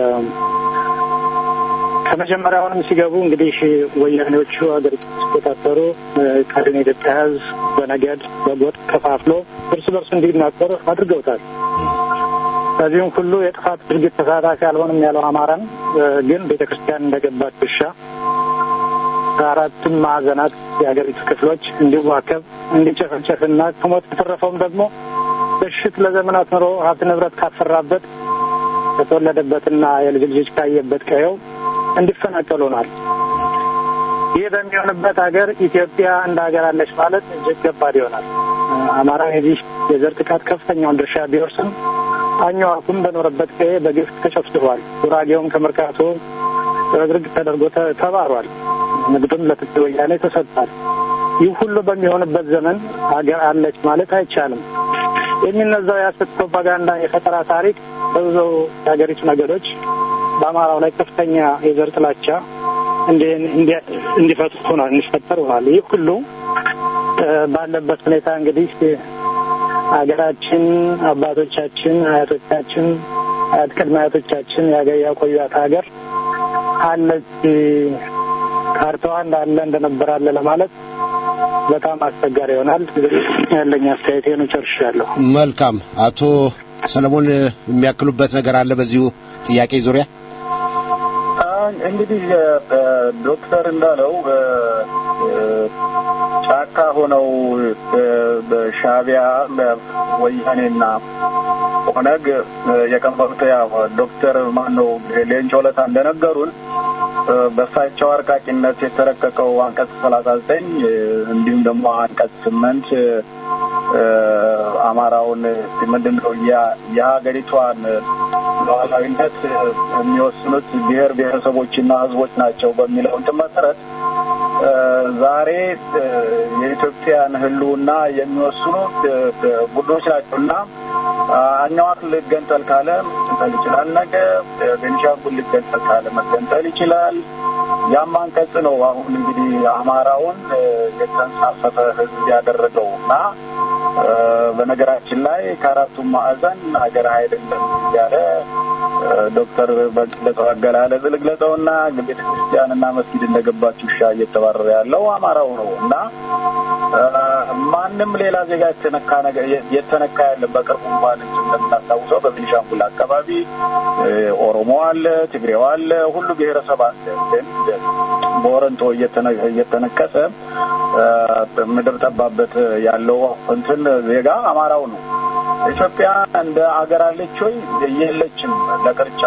ከመጀመሪያውንም ሲገቡ እንግዲህ ወያኔዎቹ ሀገሪቱ ሲቆጣጠሩ ቀድሞ የኢትዮጵያ ሕዝብ በነገድ በጎጥ ከፋፍሎ እርስ በርሱ እንዲናቆር አድርገውታል። በዚህም ሁሉ የጥፋት ድርጊት ተሳታፊ አልሆንም ያለው አማራን ግን ቤተ ክርስቲያን እንደገባች ውሻ ከአራቱም ማዕዘናት የሀገሪቱ ክፍሎች እንዲዋከብ እንዲጨፈጨፍና ከሞት የተረፈውም ደግሞ በሽት ለዘመናት ኑሮ ሀብት ንብረት ካፈራበት ከተወለደበትና የልጅ ልጆች ካየበት ቀየው እንዲፈናቀሉ ሆኗል። ይህ በሚሆንበት ሀገር ኢትዮጵያ እንደ ሀገር አለች ማለት እጅግ ከባድ ይሆናል። አማራ የዚህ የዘር ጥቃት ከፍተኛውን ድርሻ ቢወርስም አኝዋኩም በኖረበት ቀዬ በግፍ ተጨፍጭፏል። ጉራጌውም ከመርካቶ ረግርግ ተደርጎ ተባሯል። ንግዱም ለትግራይ ወያኔ ተሰጥቷል። ይህ ሁሉ በሚሆንበት ዘመን ሀገር አለች ማለት አይቻልም። የሚነዛው የሐሰት ፕሮፓጋንዳ የፈጠራ ታሪክ በብዙ የሀገሪቱ ነገዶች በአማራው ላይ ከፍተኛ የዘር ጥላቻ እንዲፈጥር ሆኗል እንዲፈጠር ሆኗል። ይህ ሁሉ ባለበት ሁኔታ እንግዲህ ሀገራችን አባቶቻችን፣ አያቶቻችን፣ አያት ቅድመ አያቶቻችን ያቆዩት ሀገር አለች ካርታዋ እንዳለ እንደነበረ አለ ለማለት በጣም አስቸጋሪ ይሆናል። ያለኝ አስተያየት ነው። ጨርሻለሁ። መልካም። አቶ ሰለሞን የሚያክሉበት ነገር አለ በዚሁ ጥያቄ ዙሪያ? እንግዲህ ዶክተር እንዳለው ጫካ ሆነው በሻቢያ ወያኔና ኦነግ የቀመሩት ያው ዶክተር ማን ነው ሌንጮ ለታ እንደነገሩን በእሳቸው አርቃቂነት የተረቀቀው አንቀጽ ሰላሳ ዘጠኝ እንዲሁም ደግሞ አንቀጽ ስምንት አማራውን ምንድን ነው የሀገሪቷን ሉዓላዊነት የሚወስኑት ብሔር ብሔረሰቦችና ሕዝቦች ናቸው በሚለው እንትን መሰረት ዛሬ የኢትዮጵያን ሕልውና የሚወስኑ ቡድኖች ናቸው እና አኛዋክ ልገንጠል ካለ መገንጠል ይችላል። ነገ ቤኒሻንጉል ልገንጠል ካለ መገንጠል ይችላል። ያም አንቀጽ ነው አሁን እንግዲህ አማራውን የተንሳፈፈ ሕዝብ ያደረገው እና በነገራችን ላይ ከአራቱም ማዕዘን ሀገር አይደለም እያለ ዶክተር በግለጸው አገላለጽ ልግለጸውና ቤተ ክርስቲያንና መስጊድ እንደገባች ውሻ እየተባረረ ያለው አማራው ነው እና ማንም ሌላ ዜጋ የተነካ ነገር የተነካ ያለን በቅርቡ እንኳን እንደምናስታውሰው በቤኒሻንጉል አካባቢ ኦሮሞ አለ፣ ትግሬው አለ፣ ሁሉ ብሔረሰብ አለ። ግን በወረንጦ እየተነቀሰ ምድር ጠባበት ያለው እንትን ዜጋ አማራው ነው። ኢትዮጵያ እንደ አገር አለች ወይ? የለችም። ለቅርጫ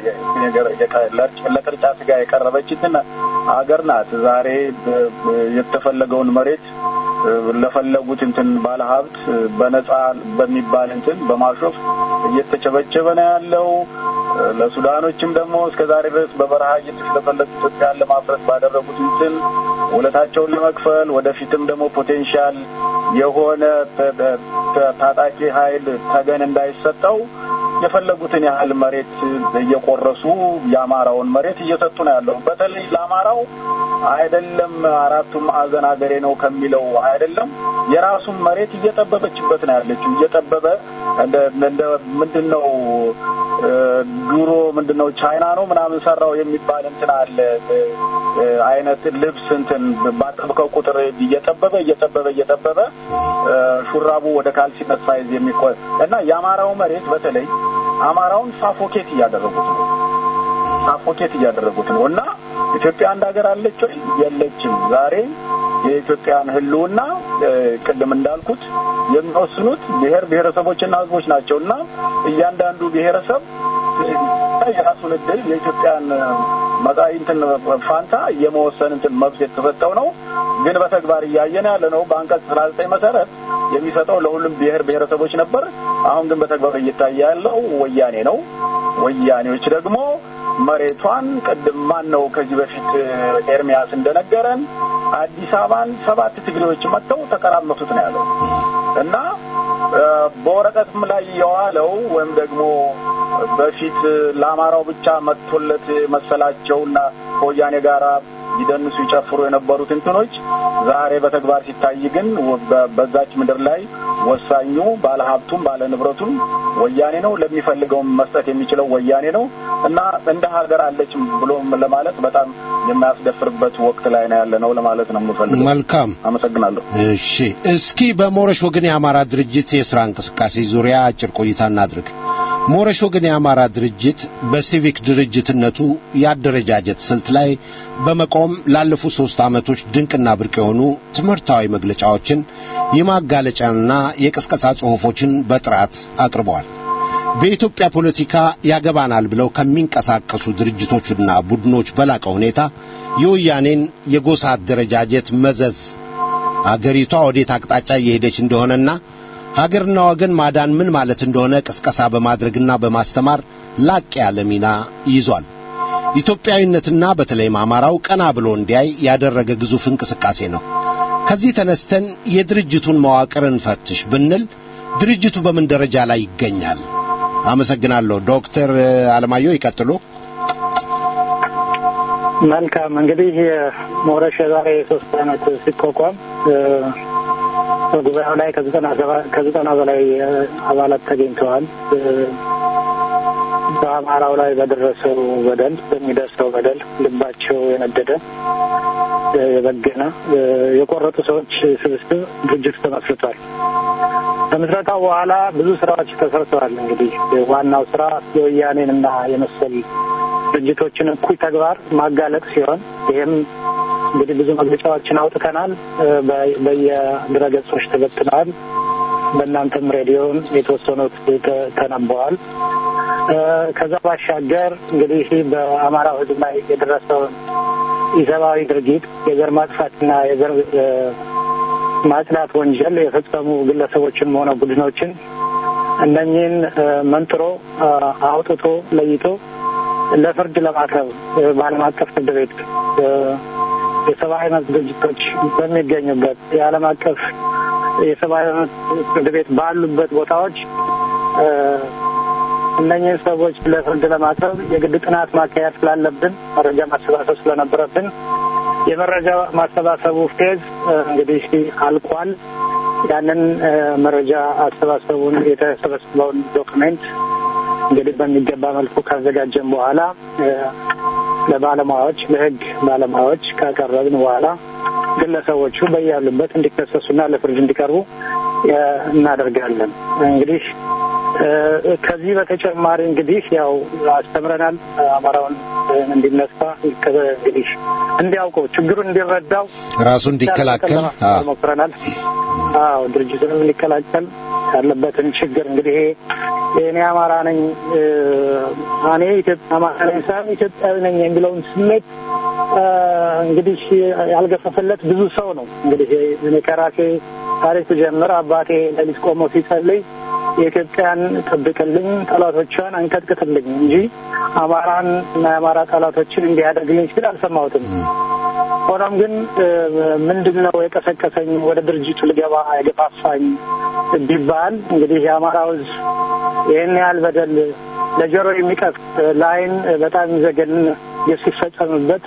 ለቅርጫ ስጋ የቀረበችትን አገር ናት። ዛሬ የተፈለገውን መሬት ለፈለጉት እንትን ባለሀብት በነጻ በሚባል እንትን በማሾፍ እየተቸበቸበ ነው ያለው። ለሱዳኖችም ደግሞ እስከ ዛሬ ድረስ በበረሃ እየተሽለፈለፉ ኢትዮጵያን ለማፍረስ ባደረጉት እንትን ውለታቸውን ለመክፈል ወደፊትም ደግሞ ፖቴንሻል የሆነ ታጣቂ ኃይል ተገን እንዳይሰጠው የፈለጉትን ያህል መሬት እየቆረሱ የአማራውን መሬት እየሰጡ ነው ያለው። በተለይ ለአማራው አይደለም አራቱም ማዕዘን ሀገሬ ነው ከሚለው አይደለም የራሱን መሬት እየጠበበችበት ነው ያለችው። እየጠበበ እንደ እንደ ምንድን ነው ድሮ ምንድን ነው ቻይና ነው ምናምን ሰራው የሚባል እንትን አለ አይነት ልብስ እንትን ባጠብቀው ቁጥር እየጠበበ እየጠበበ እየጠበበ ሹራቡ ወደ ካልሲነት ሳይዝ የሚቆ እና የአማራው መሬት በተለይ አማራውን ሳፎኬት እያደረጉት ነው ሳፎኬት እያደረጉት ነው እና ኢትዮጵያ አንድ ሀገር አለች ወይ? የለችም። ዛሬ የኢትዮጵያን ሕልውና ቅድም እንዳልኩት የሚወስኑት ብሔር ብሔረሰቦችና ሕዝቦች ናቸው እና እያንዳንዱ ብሔረሰብ የራሱን እድል የኢትዮጵያን መጻኢ እንትን ፋንታ የመወሰን እንትን መብት የተሰጠው ነው። ግን በተግባር እያየን ያለ ነው። በአንቀጽ አስራ ዘጠኝ መሰረት የሚሰጠው ለሁሉም ብሔር ብሔረሰቦች ነበር። አሁን ግን በተግባር እየታየ ያለው ወያኔ ነው። ወያኔዎች ደግሞ መሬቷን ቅድም ማን ነው ከዚህ በፊት ኤርሚያስ እንደነገረን አዲስ አበባን ሰባት ትግሬዎች መጥተው ተቀራመቱት ነው ያለው እና በወረቀትም ላይ የዋለው ወይም ደግሞ በፊት ለአማራው ብቻ መጥቶለት መሰላቸውና ከወያኔ ጋራ ይደንሱ ይጨፍሩ የነበሩት እንትኖች ዛሬ በተግባር ሲታይ ግን በ- በዛች ምድር ላይ ወሳኙ ባለሀብቱም ባለንብረቱም ወያኔ ነው። ለሚፈልገውም መስጠት የሚችለው ወያኔ ነው እና እንደ ሀገር አለችም ብሎ ለማለት በጣም የሚያስደፍርበት ወቅት ላይ ነው ያለ ነው ለማለት ነው የምፈልገው። መልካም አመሰግናለሁ። እሺ እስኪ በሞረሽ ወገን የአማራ ድርጅት የሥራ እንቅስቃሴ ዙሪያ አጭር ቆይታ እናድርግ። ሞረሽ ወገን የአማራ ድርጅት በሲቪክ ድርጅትነቱ የአደረጃጀት ስልት ላይ በመቆም ላለፉት ሦስት ዓመቶች ድንቅና ብርቅ የሆኑ ትምህርታዊ መግለጫዎችን የማጋለጫና የቅስቀሳ ጽሑፎችን በጥራት አቅርበዋል። በኢትዮጵያ ፖለቲካ ያገባናል ብለው ከሚንቀሳቀሱ ድርጅቶችና ቡድኖች በላቀ ሁኔታ የወያኔን የጎሳ አደረጃጀት መዘዝ አገሪቷ ወዴት አቅጣጫ እየሄደች እንደሆነና ሀገርና ወገን ማዳን ምን ማለት እንደሆነ ቅስቀሳ በማድረግና በማስተማር ላቅ ያለ ሚና ይዟል። ኢትዮጵያዊነትና በተለይም አማራው ቀና ብሎ እንዲያይ ያደረገ ግዙፍ እንቅስቃሴ ነው። ከዚህ ተነስተን የድርጅቱን መዋቅር እንፈትሽ ብንል ድርጅቱ በምን ደረጃ ላይ ይገኛል? አመሰግናለሁ። ዶክተር አለማየሁ ይቀጥሉ። መልካም እንግዲህ ሞረሽ የዛሬ ሶስት ዓመት ሲቋቋም እ፣ በጉባኤው ላይ ከዘጠና ሰባ- ከዘጠና በላይ እ፣ አባላት ተገኝተዋል። እ፣ በአማራው ላይ በደረሰው በደል በሚደርሰው በደል ልባቸው የነደደ እ፣ የበገነ እ፣ የቆረጡ ሰዎች ስብስብ ድርጅቱ ተመስርቷል። ከምስረታው በኋላ ብዙ ስራዎች ተሰርተዋል። እንግዲህ ዋናው ስራ የወያኔን እና የመሰል ድርጅቶችን እኩይ ተግባር ማጋለጥ ሲሆን ይህም እንግዲህ ብዙ መግለጫዎችን አውጥተናል። እ፣ በ- በየድረገጾች ተበትነዋል። በእናንተም ሬዲዮን የተወሰኑት ተ- ተነበዋል። እ፣ ከዛ ባሻገር እንግዲህ በአማራው ሕዝብ ላይ የደረሰውን ኢሰብአዊ ድርጊት የዘር ማጥፋትና የዘር እ፣ ማጽዳት ወንጀል የፈጸሙ ግለሰቦችን ሆነ ቡድኖችን እነኚህን እ፣ መንጥሮ እ፣ አውጥቶ ለይቶ ለፍርድ ለማቅረብ እ፣ በዓለም አቀፍ ፍርድ ቤት እ፣ የሰብአዊ መብት ድርጅቶች በሚገኙበት የዓለም አቀፍ የሰብአዊ መብት ፍርድ ቤት ባሉበት ቦታዎች እ፣ እነኚህን ሰዎች ለፍርድ ለማቅረብ የግድ ጥናት ማካሄድ ስላለብን መረጃ ማሰባሰብ ስለነበረብን የመረጃ ማሰባሰቡ ፌዝ እ፣ እንግዲህ አልቋል። ያንን እ፣ መረጃ አሰባሰቡን የተሰበሰበውን ዶክሜንት እንግዲህ በሚገባ መልኩ ካዘጋጀን በኋላ እ፣ ለባለሙያዎች ለሕግ ባለሙያዎች ካቀረብን በኋላ ግለሰቦቹ በያሉበት እንዲከሰሱና ለፍርድ እንዲቀርቡ እ፣ እናደርጋለን። እንግዲህ እ፣ ከዚህ በተጨማሪ እንግዲህ ያው አስተምረናል። አማራውን እ፣ እንዲነሳ ከ- እንግዲህ እንዲያውቀው ችግሩን እንዲረዳው ራሱ እንዲከላከል አ፣ ሞክረናል። አዎ ድርጅቱንም እንዲከላከል ያለበትን ችግር እንግዲህ ይሄ እኔ አማራ ነኝ እ፣ እኔ ኢትዮጵያ አማራ ነኝ ሳይሆን ኢትዮጵያዊ ነኝ የሚለውን ስሜት እ፣ እንግዲህ ያልገፈፈለት ብዙ ሰው ነው። እንግዲህ እኔ ከራሴ ታሪክ ጀምር አባቴ ሌሊት ቆሞ ሲጸልይ የኢትዮጵያን ጠብቅልኝ፣ ጠላቶቿን አንቀጥቅጥልኝ እንጂ አማራን እና የአማራ ጠላቶችን እንዲያደርግልኝ ሲል አልሰማሁትም። ሆኖም ግን እ፣ ምንድን ነው የቀሰቀሰኝ ወደ ድርጅቱ ልገባ የገፋፋኝ ቢባል እንግዲህ የአማራው ሕዝብ ይህን ያህል በደል ለጆሮ የሚቀፍ ለዓይን በጣም የሚዘገን ሲፈጸምበት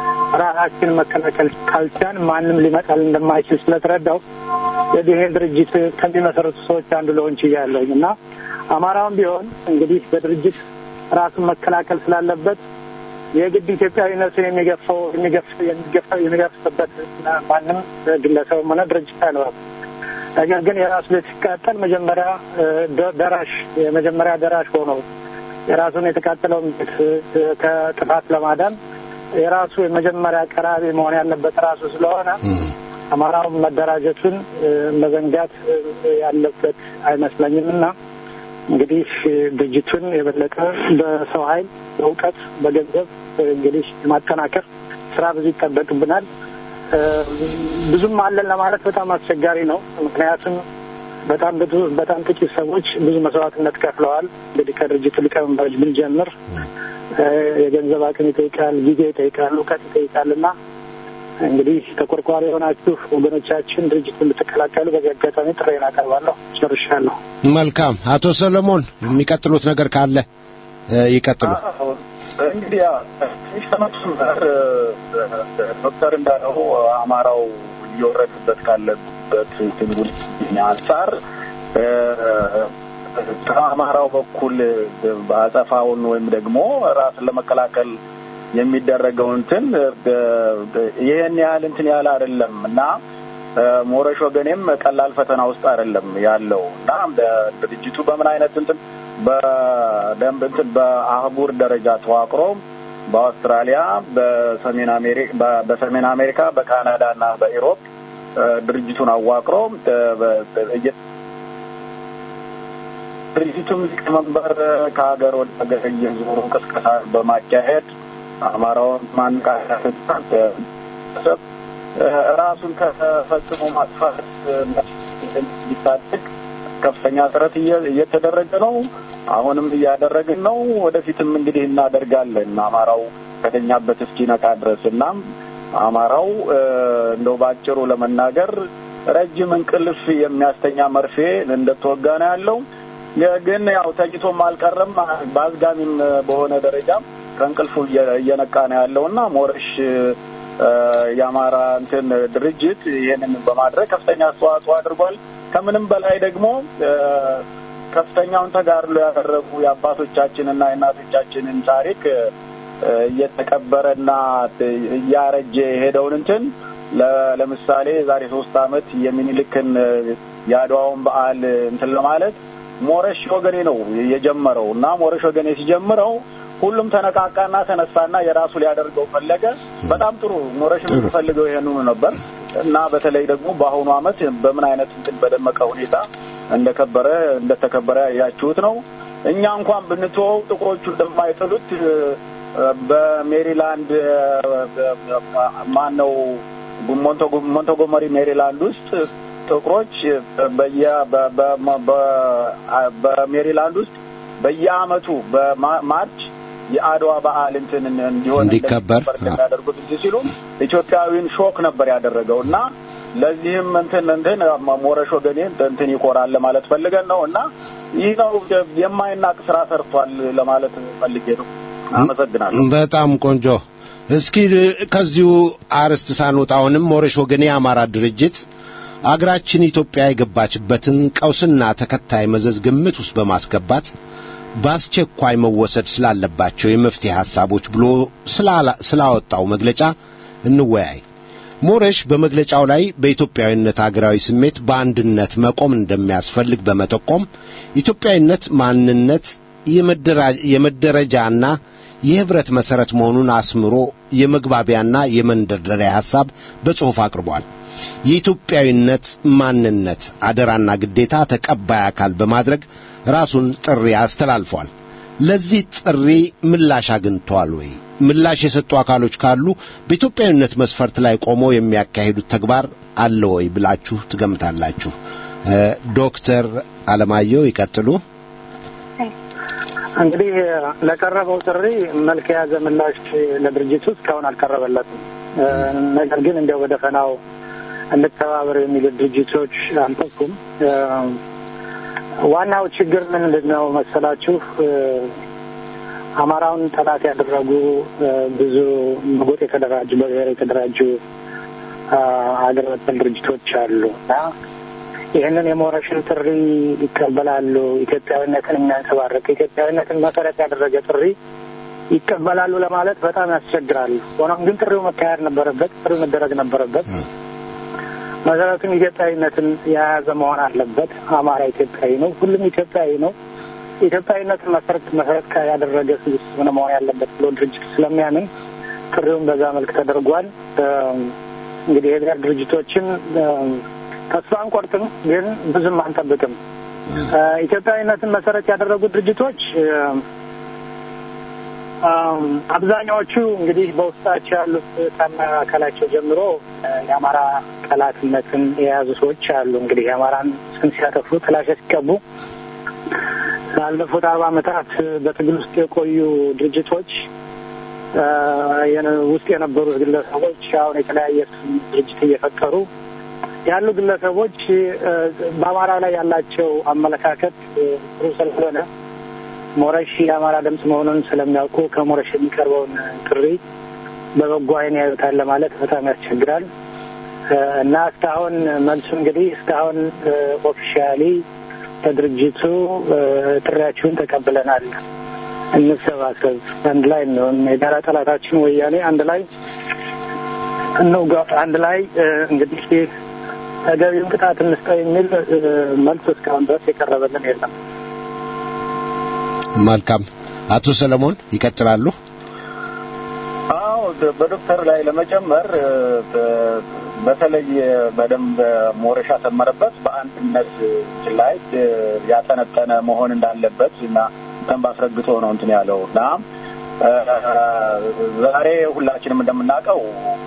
ራሳችን መከላከል ካልቻን ማንም ሊመጣል እንደማይችል ስለተረዳው ይህን ድርጅት ከሚመሰረቱ ሰዎች አንዱ ለሆን ችያለሁኝ እና አማራውም ቢሆን እንግዲህ በድርጅት ራሱን መከላከል ስላለበት የግድ ኢትዮጵያዊነቱን የሚገፋው የሚገፍ- የሚገፋ- የሚገፍበት ማንም ግለሰብም ሆነ ድርጅት አይኖርም። ነገር ግን የራሱ ቤት ሲቃጠል መጀመሪያ እ፣ ደ- ደራሽ የመጀመሪያ ደራሽ ሆኖ የራሱን የተቃጠለውን ቤት እ፣ ከጥፋት ለማዳን የራሱ የመጀመሪያ ቀራቢ መሆን ያለበት ራሱ ስለሆነ አማራውን መደራጀቱን እ፣ መዘንጋት እ፣ ያለበት አይመስለኝም እና እንግዲህ እ፣ ድርጅቱን የበለጠ በሰው ኃይል በእውቀት፣ በገንዘብ እ፣ እንግዲህ የማጠናከር ስራ ብዙ ይጠበቅብናል። እ፣ ብዙም አለን ለማለት በጣም አስቸጋሪ ነው። ምክንያቱም በጣም ብዙ በጣም ጥቂት ሰዎች ብዙ መስዋዕትነት ከፍለዋል። እንግዲህ ከድርጅቱ ሊቀመንበሮች ብንጀምር እ፣ የገንዘብ አቅም ይጠይቃል፣ ጊዜ ይጠይቃል፣ እውቀት ይጠይቃል እና እንግዲህ ተቆርቋሪ የሆናችሁ ወገኖቻችን ድርጅቱን እንድትቀላቀሉ በዚህ አጋጣሚ ጥሬን አቀርባለሁ። ጨርሻለሁ። መልካም። አቶ ሰለሞን የሚቀጥሉት ነገር ካለ ይቀጥሉ። እንግዲህ ያው ትንሽ ለመጨመር ዶክተር እንዳለው አማራው እየወረድበት ካለበት ትግል አንጻር ከአማራው በኩል በአጸፋውን ወይም ደግሞ ራስን ለመከላከል የሚደረገው እንትን ይህን ያህል እንትን ያህል አይደለም እና ሞረሽ ወገኔም ቀላል ፈተና ውስጥ አይደለም ያለው እና ድርጅቱ በምን አይነት እንትን በደንብ እንትን በአህጉር ደረጃ ተዋቅሮ በአውስትራሊያ፣ በሰሜን አሜሪካ በሰሜን አሜሪካ፣ በካናዳ እና በኢሮፕ ድርጅቱን አዋቅሮ ድርጅቱም ሊቀመንበር ከሀገር ወደ ሀገር እየዞሩ ቅስቀሳ በማካሄድ አማራውን ማነቃቃትና ራሱን ከፈጽሞ ማጥፋት ሊታደግ ከፍተኛ ጥረት እየተደረገ ነው። አሁንም እያደረግን ነው። ወደፊትም እንግዲህ እናደርጋለን አማራው ከተኛበት እስኪነቃ ድረስ እና አማራው እንደው ባጭሩ ለመናገር ረጅም እንቅልፍ የሚያስተኛ መርፌ እንደተወጋ ነው ያለው። ግን ያው ተኝቶም አልቀረም። በአዝጋሚም በሆነ ደረጃ ከእንቅልፉ እየነቃ ነው ያለው እና ሞረሽ የአማራ እንትን ድርጅት ይህንን በማድረግ ከፍተኛ አስተዋጽኦ አድርጓል። ከምንም በላይ ደግሞ ከፍተኛውን ተጋድሎ ያደረጉ የአባቶቻችንና የእናቶቻችንን ታሪክ እየተቀበረና እያረጀ የሄደውን እንትን ለምሳሌ የዛሬ ሶስት ዓመት የሚኒልክን የአድዋውን በዓል እንትን ለማለት ሞረሽ ወገኔ ነው የጀመረው እና ሞረሽ ወገኔ ሲጀምረው ሁሉም ተነቃቃና ተነሳና የራሱ ሊያደርገው ፈለገ። በጣም ጥሩ ሞረሽ የምትፈልገው ይሄንኑ ነበር እና በተለይ ደግሞ በአሁኑ ዓመት በምን አይነት እንትን በደመቀ ሁኔታ እንደከበረ እንደተከበረ ያያችሁት ነው። እኛ እንኳን ብንተወው ጥቁሮቹ እንደማይጥሉት በሜሪላንድ ማን ነው ሞንቶጎመሪ ሜሪላንድ ውስጥ ጥቁሮች በየ በሜሪላንድ ውስጥ በየአመቱ በማርች የአድዋ በዓል እንትን እንዲሆን እንዲከበር የሚያደርጉት እንጂ ሲሉ ኢትዮጵያዊን ሾክ ነበር ያደረገው እና ለዚህም እንትን እንትን ሞረሽ ወገኔ እንትን ይኮራል ለማለት ፈልገን ነው እና ይህ ነው የማይናቅ ስራ ሰርቷል ለማለት ፈልጌ ነው። አመሰግናለሁ። በጣም ቆንጆ። እስኪ ከዚሁ አርዕስት ሳንወጣ አሁንም ሞረሽ ወገኔ የአማራ ድርጅት አገራችን ኢትዮጵያ የገባችበትን ቀውስና ተከታይ መዘዝ ግምት ውስጥ በማስገባት በአስቸኳይ መወሰድ ስላለባቸው የመፍትሄ ሐሳቦች ብሎ ስላወጣው መግለጫ እንወያይ። ሞረሽ በመግለጫው ላይ በኢትዮጵያዊነት አገራዊ ስሜት በአንድነት መቆም እንደሚያስፈልግ በመጠቆም ኢትዮጵያዊነት ማንነት የመደረጃና የህብረት መሠረት መሆኑን አስምሮ የመግባቢያና የመንደርደሪያ ሐሳብ በጽሑፍ አቅርቧል። የኢትዮጵያዊነት ማንነት አደራና ግዴታ ተቀባይ አካል በማድረግ ራሱን ጥሪ አስተላልፏል። ለዚህ ጥሪ ምላሽ አግኝተዋል ወይ? ምላሽ የሰጡ አካሎች ካሉ በኢትዮጵያዊነት መስፈርት ላይ ቆመው የሚያካሂዱት ተግባር አለ ወይ ብላችሁ ትገምታላችሁ? ዶክተር አለማየሁ ይቀጥሉ። እንግዲህ ለቀረበው ጥሪ መልክ የያዘ ምላሽ ለድርጅቱ እስካሁን አልቀረበለትም። ነገር ግን እንዲያው በደፈናው እንተባበር የሚሉ ድርጅቶች አልጠፉም። ዋናው ችግር ምንድን ነው መሰላችሁ? አማራውን ጠላት ያደረጉ ብዙ በጎጥ የተደራጁ በብሔር የተደራጁ ሀገር በቀል ድርጅቶች አሉ እና ይህንን የሞረሽን ጥሪ ይቀበላሉ። ኢትዮጵያዊነትን የሚያንጸባርቅ ኢትዮጵያዊነትን መሰረት ያደረገ ጥሪ ይቀበላሉ ለማለት በጣም ያስቸግራል። ሆኖም ግን ጥሪው መካሄድ ነበረበት፣ ጥሪው መደረግ ነበረበት። መሰረቱን ኢትዮጵያዊነትን የያዘ መሆን አለበት። አማራ ኢትዮጵያዊ ነው፣ ሁሉም ኢትዮጵያዊ ነው። ኢትዮጵያዊነትን መሰረት መሰረት ያደረገ ስብስብ ነው መሆን ያለበት ብሎ ድርጅት ስለሚያምን ጥሪውን በዛ መልክ ተደርጓል። እንግዲህ የብሔር ድርጅቶችን ተስፋ አንቆርጥም፣ ግን ብዙም አንጠብቅም። ኢትዮጵያዊነትን መሰረት ያደረጉ ድርጅቶች አብዛኛዎቹ እንግዲህ በውስጣቸው ያሉት ከአመራር አካላቸው ጀምሮ የአማራ ጠላትነትን የያዙ ሰዎች አሉ። እንግዲህ የአማራን ስም ሲያጠፉ ጥላሸት ሲቀቡ ላለፉት አርባ ዓመታት በትግል ውስጥ የቆዩ ድርጅቶች ውስጥ የነበሩት ግለሰቦች አሁን የተለያየ ድርጅት እየፈጠሩ ያሉ ግለሰቦች በአማራ ላይ ያላቸው አመለካከት ጥሩ ስላልሆነ ሞረሽ የአማራ ድምፅ መሆኑን ስለሚያውቁ ከሞረሽ የሚቀርበውን ጥሪ በበጎ ዓይን ያዩታል ለማለት በጣም ያስቸግራል እና እስካሁን መልሱ እንግዲህ እስካሁን ኦፊሻሊ ከድርጅቱ ጥሪያችሁን ተቀብለናል፣ እንሰባሰብ፣ አንድ ላይ እንሆን፣ የጋራ ጠላታችን ወያኔ አንድ ላይ እንውጋ፣ አንድ ላይ እንግዲህ ተገቢውን ቅጣት እንስጠው የሚል መልስ እስካሁን ድረስ የቀረበልን የለም። መልካም። አቶ ሰለሞን ይቀጥላሉ። አዎ በዶክተር ላይ ለመጨመር በተለይ በደንብ ሞረሻ ሰመረበት በአንድነት ላይ ያጠነጠነ መሆን እንዳለበት እና በደንብ አስረግጦ ነው እንትን ያለው እና ዛሬ ሁላችንም እንደምናውቀው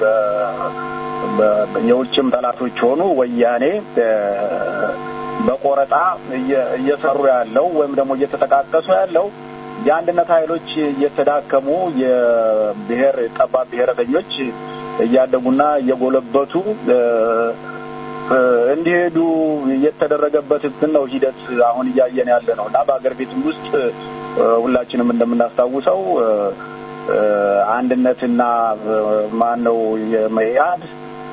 የውጭም ጠላቶች ሆኑ ወያኔ በቆረጣ እየሰሩ ያለው ወይም ደግሞ እየተጠቃቀሱ ያለው የአንድነት ኃይሎች እየተዳከሙ የብሔር ጠባብ ብሔረተኞች እያደጉና እየጎለበቱ እንዲሄዱ የተደረገበት እንትን ነው ሂደት አሁን እያየን ያለ ነው እና በሀገር ቤትም ውስጥ ሁላችንም እንደምናስታውሰው አንድነትና ማን ነው የመኢአድ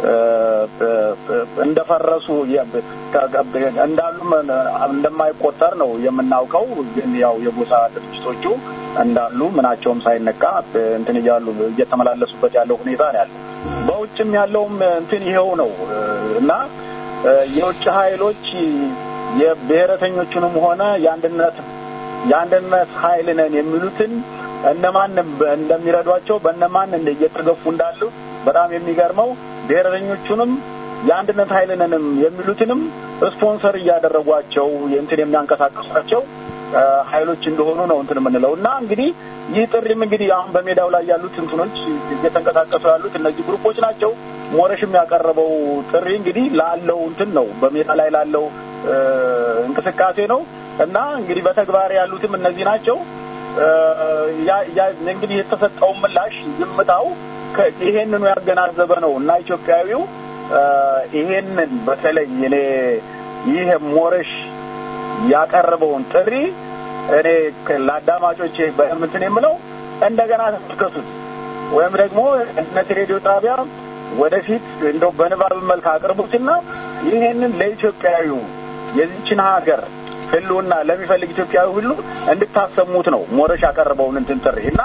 እንደፈረሱ እንዳሉም እንደማይቆጠር ነው የምናውቀው። ግን ያው የጎሳ ድርጅቶቹ እንዳሉ ምናቸውም ሳይነካ እንትን እያሉ እየተመላለሱበት ያለው ሁኔታ ነው ያለው። በውጭም ያለውም እንትን ይኸው ነው እና የውጭ ኃይሎች የብሔረተኞቹንም ሆነ የአንድነት የአንድነት ኃይል ነን የሚሉትን እነማን እንደሚረዷቸው በእነማን እየተገፉ እንዳሉ በጣም የሚገርመው ብሔረተኞቹንም የአንድነት ኃይልንንም የሚሉትንም ስፖንሰር እያደረጓቸው እንትን የሚያንቀሳቀሷቸው ኃይሎች እንደሆኑ ነው እንትን የምንለው እና እንግዲህ ይህ ጥሪም እንግዲህ አሁን በሜዳው ላይ ያሉት እንትኖች እየተንቀሳቀሱ ያሉት እነዚህ ግሩፖች ናቸው። ሞረሽም ያቀረበው ጥሪ እንግዲህ ላለው እንትን ነው በሜዳ ላይ ላለው እንቅስቃሴ ነው እና እንግዲህ በተግባር ያሉትም እነዚህ ናቸው። እንግዲህ የተሰጠው ምላሽ ዝምታው ይሄንኑ ያገናዘበ ነው እና ኢትዮጵያዊው ይሄንን በተለይ እኔ ይህ ሞረሽ ያቀረበውን ጥሪ እኔ ለአዳማጮቼ በምንትን የምለው እንደገና ተመልከቱት ወይም ደግሞ እነት ሬዲዮ ጣቢያ ወደፊት እንደው በንባብ መልክ አቅርቡትና ይሄንን ለኢትዮጵያዊው የዚችን ሀገር ህልውና ለሚፈልግ ኢትዮጵያዊ ሁሉ እንድታሰሙት ነው ሞረሽ ያቀረበውን እንትን ጥሪ እና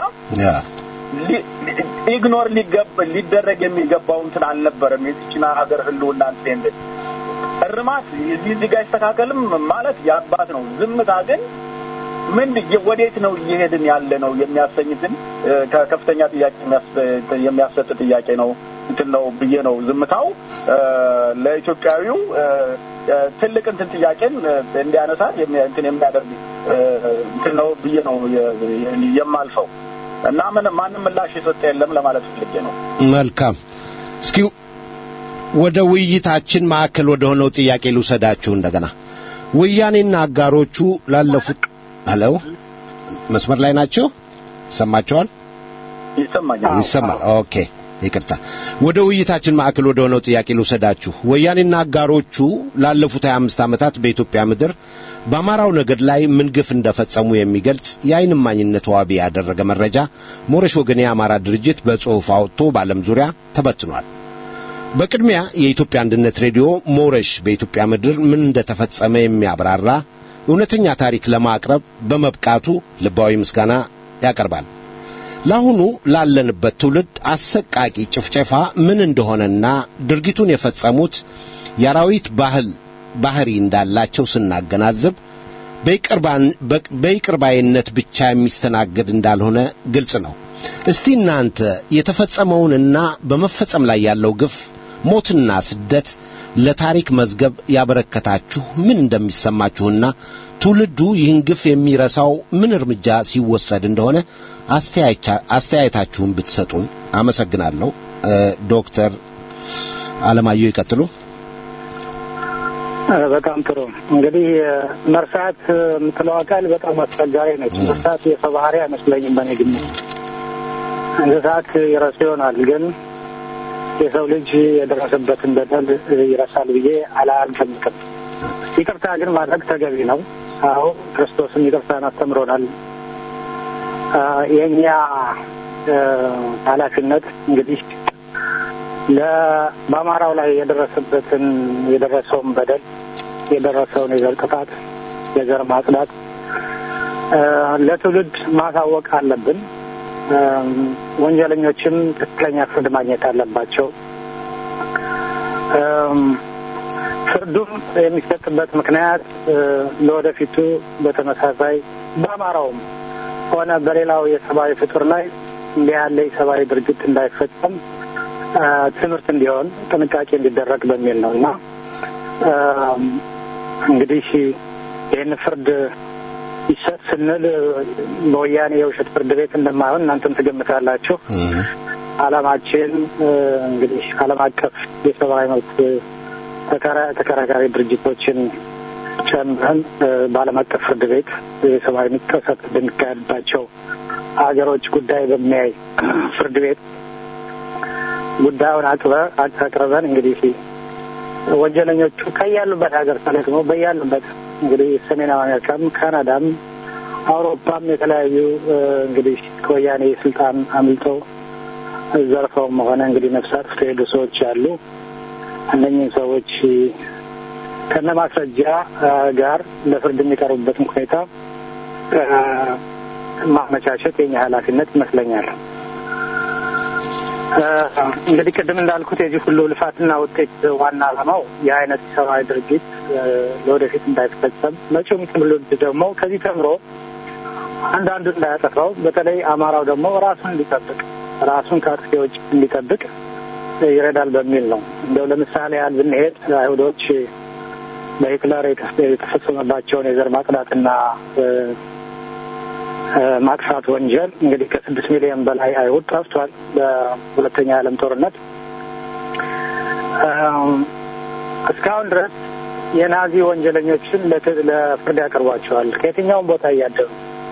ኢግኖር ሊደረግ የሚገባው እንትን አልነበረም። የዚችን ሀገር ህልውና እንትን እርማት እዚህ ጋር ይስተካከልም ማለት የአባት ነው። ዝምታ ግን ምን ወዴት ነው እየሄድን ያለ ነው የሚያሰኝትን ከከፍተኛ ጥያቄ የሚያሰጥ ጥያቄ ነው እንትን ነው ብዬ ነው ዝምታው ለኢትዮጵያዊው ትልቅ እንትን ጥያቄን እንዲያነሳ እንትን የሚያደርግ እንትን ነው ብዬ ነው የማልፈው እና ምን ማንም ምላሽ የሰጠ የለም ለማለት ፈልጌ ነው። መልካም። እስኪ ወደ ውይይታችን ማዕከል ወደ ሆነው ጥያቄ ልውሰዳችሁ እንደገና ወያኔና አጋሮቹ ላለፉት ሄሎ መስመር ላይ ናቸው ይሰማቸዋል ይሰማኛል ይሰማል ኦኬ ይቅርታ ወደ ውይይታችን ማዕከል ወደ ሆነው ጥያቄ ልውሰዳችሁ ወያኔና አጋሮቹ ላለፉት 25 ዓመታት በኢትዮጵያ ምድር በአማራው ነገድ ላይ ምን ግፍ እንደፈጸሙ የሚገልጽ የአይን እማኝነት ዋቢ ያደረገ መረጃ ሞረሽ ወገን የአማራ ድርጅት በጽሑፍ አውጥቶ በዓለም ዙሪያ ተበትኗል በቅድሚያ የኢትዮጵያ አንድነት ሬዲዮ ሞረሽ በኢትዮጵያ ምድር ምን እንደተፈጸመ የሚያብራራ እውነተኛ ታሪክ ለማቅረብ በመብቃቱ ልባዊ ምስጋና ያቀርባል ለአሁኑ ላለንበት ትውልድ አሰቃቂ ጭፍጨፋ ምን እንደሆነና ድርጊቱን የፈጸሙት የአራዊት ባህል ባህሪ እንዳላቸው ስናገናዝብ በይቅርባይነት ብቻ የሚስተናገድ እንዳልሆነ ግልጽ ነው እስቲ እናንተ የተፈጸመውንና በመፈጸም ላይ ያለው ግፍ ሞትና ስደት ለታሪክ መዝገብ ያበረከታችሁ ምን እንደሚሰማችሁና ትውልዱ ይህን ግፍ የሚረሳው ምን እርምጃ ሲወሰድ እንደሆነ አስተያየታችሁን ብትሰጡን አመሰግናለሁ ዶክተር አለማየሁ ይቀጥሉ በጣም ጥሩ እንግዲህ መርሳት የምትለው አካል በጣም አስቸጋሪ ነች መርሳት የሰው ባህሪ አይመስለኝም በእኔ ግምት እንስሳት ይረሱ ይሆናል ግን የሰው ልጅ የደረሰበትን በደል ይረሳል ብዬ አላልገምትም ይቅርታ ግን ማድረግ ተገቢ ነው አዎ ክርስቶስም ይቅርታን አስተምሮናል የእኛ ኃላፊነት እንግዲህ በአማራው ላይ የደረሰበትን የደረሰውን በደል የደረሰውን የዘር ጥፋት የዘር ማጽዳት ለትውልድ ማሳወቅ አለብን። ወንጀለኞችም ትክክለኛ ፍርድ ማግኘት አለባቸው። ፍርዱም የሚሰጥበት ምክንያት ለወደፊቱ በተመሳሳይ በአማራውም ሆነ በሌላው የሰብአዊ ፍጡር ላይ እንዲህ ያለ የሰብአዊ ድርጊት እንዳይፈጸም ትምህርት እንዲሆን ጥንቃቄ እንዲደረግ በሚል ነው እና እንግዲህ ይህን ፍርድ ይሰጥ ስንል በወያኔ የውሸት ፍርድ ቤት እንደማይሆን እናንተም ትገምታላችሁ። ዓላማችን እንግዲህ ዓለም አቀፍ የሰብአዊ መብት ተከራካሪ ድርጅቶችን ጨምረን በዓለም አቀፍ ፍርድ ቤት የሰብአዊ መብት ጥሰት በሚካሄድባቸው ሀገሮች ጉዳይ በሚያይ ፍርድ ቤት ጉዳዩን አቅርበን እንግዲህ ወንጀለኞቹ ከያሉበት ሀገር ተለቅመው በያሉበት እንግዲህ ሰሜናዊ አሜሪካም፣ ካናዳም፣ አውሮፓም የተለያዩ እንግዲህ ከወያኔ ስልጣን አምልጠው ዘርፈውም ሆነ እንግዲህ ነፍስ አጥፍተው የሄዱ ሰዎች አሉ። እነኝህን ሰዎች ከነ ማስረጃ ጋር ለፍርድ የሚቀርቡበትን ሁኔታ ማመቻቸት የኛ ኃላፊነት ይመስለኛል። እንግዲህ ቅድም እንዳልኩት የዚህ ሁሉ ልፋትና ውጤት ዋና ዓላማው የአይነት ሰብአዊ ድርጊት ለወደፊት እንዳይፈጸም መጪውም ትውልድ ደግሞ ከዚህ ተምሮ አንዳንዱ እንዳያጠፋው በተለይ አማራው ደግሞ ራሱን እንዲጠብቅ ራሱን ከአጥፊዎች እንዲጠብቅ ይረዳል በሚል ነው። እንደው ለምሳሌ ያህል ብንሄድ አይሁዶች በሂትለር የተፈጸመባቸውን የዘር ማጽዳትና ማጥፋት ወንጀል እንግዲህ ከስድስት ሚሊዮን በላይ አይሁድ ጠፍቷል በሁለተኛ የዓለም ጦርነት። እስካሁን ድረስ የናዚ ወንጀለኞችን ለፍርድ ያቀርቧቸዋል ከየትኛውም ቦታ እያደሩ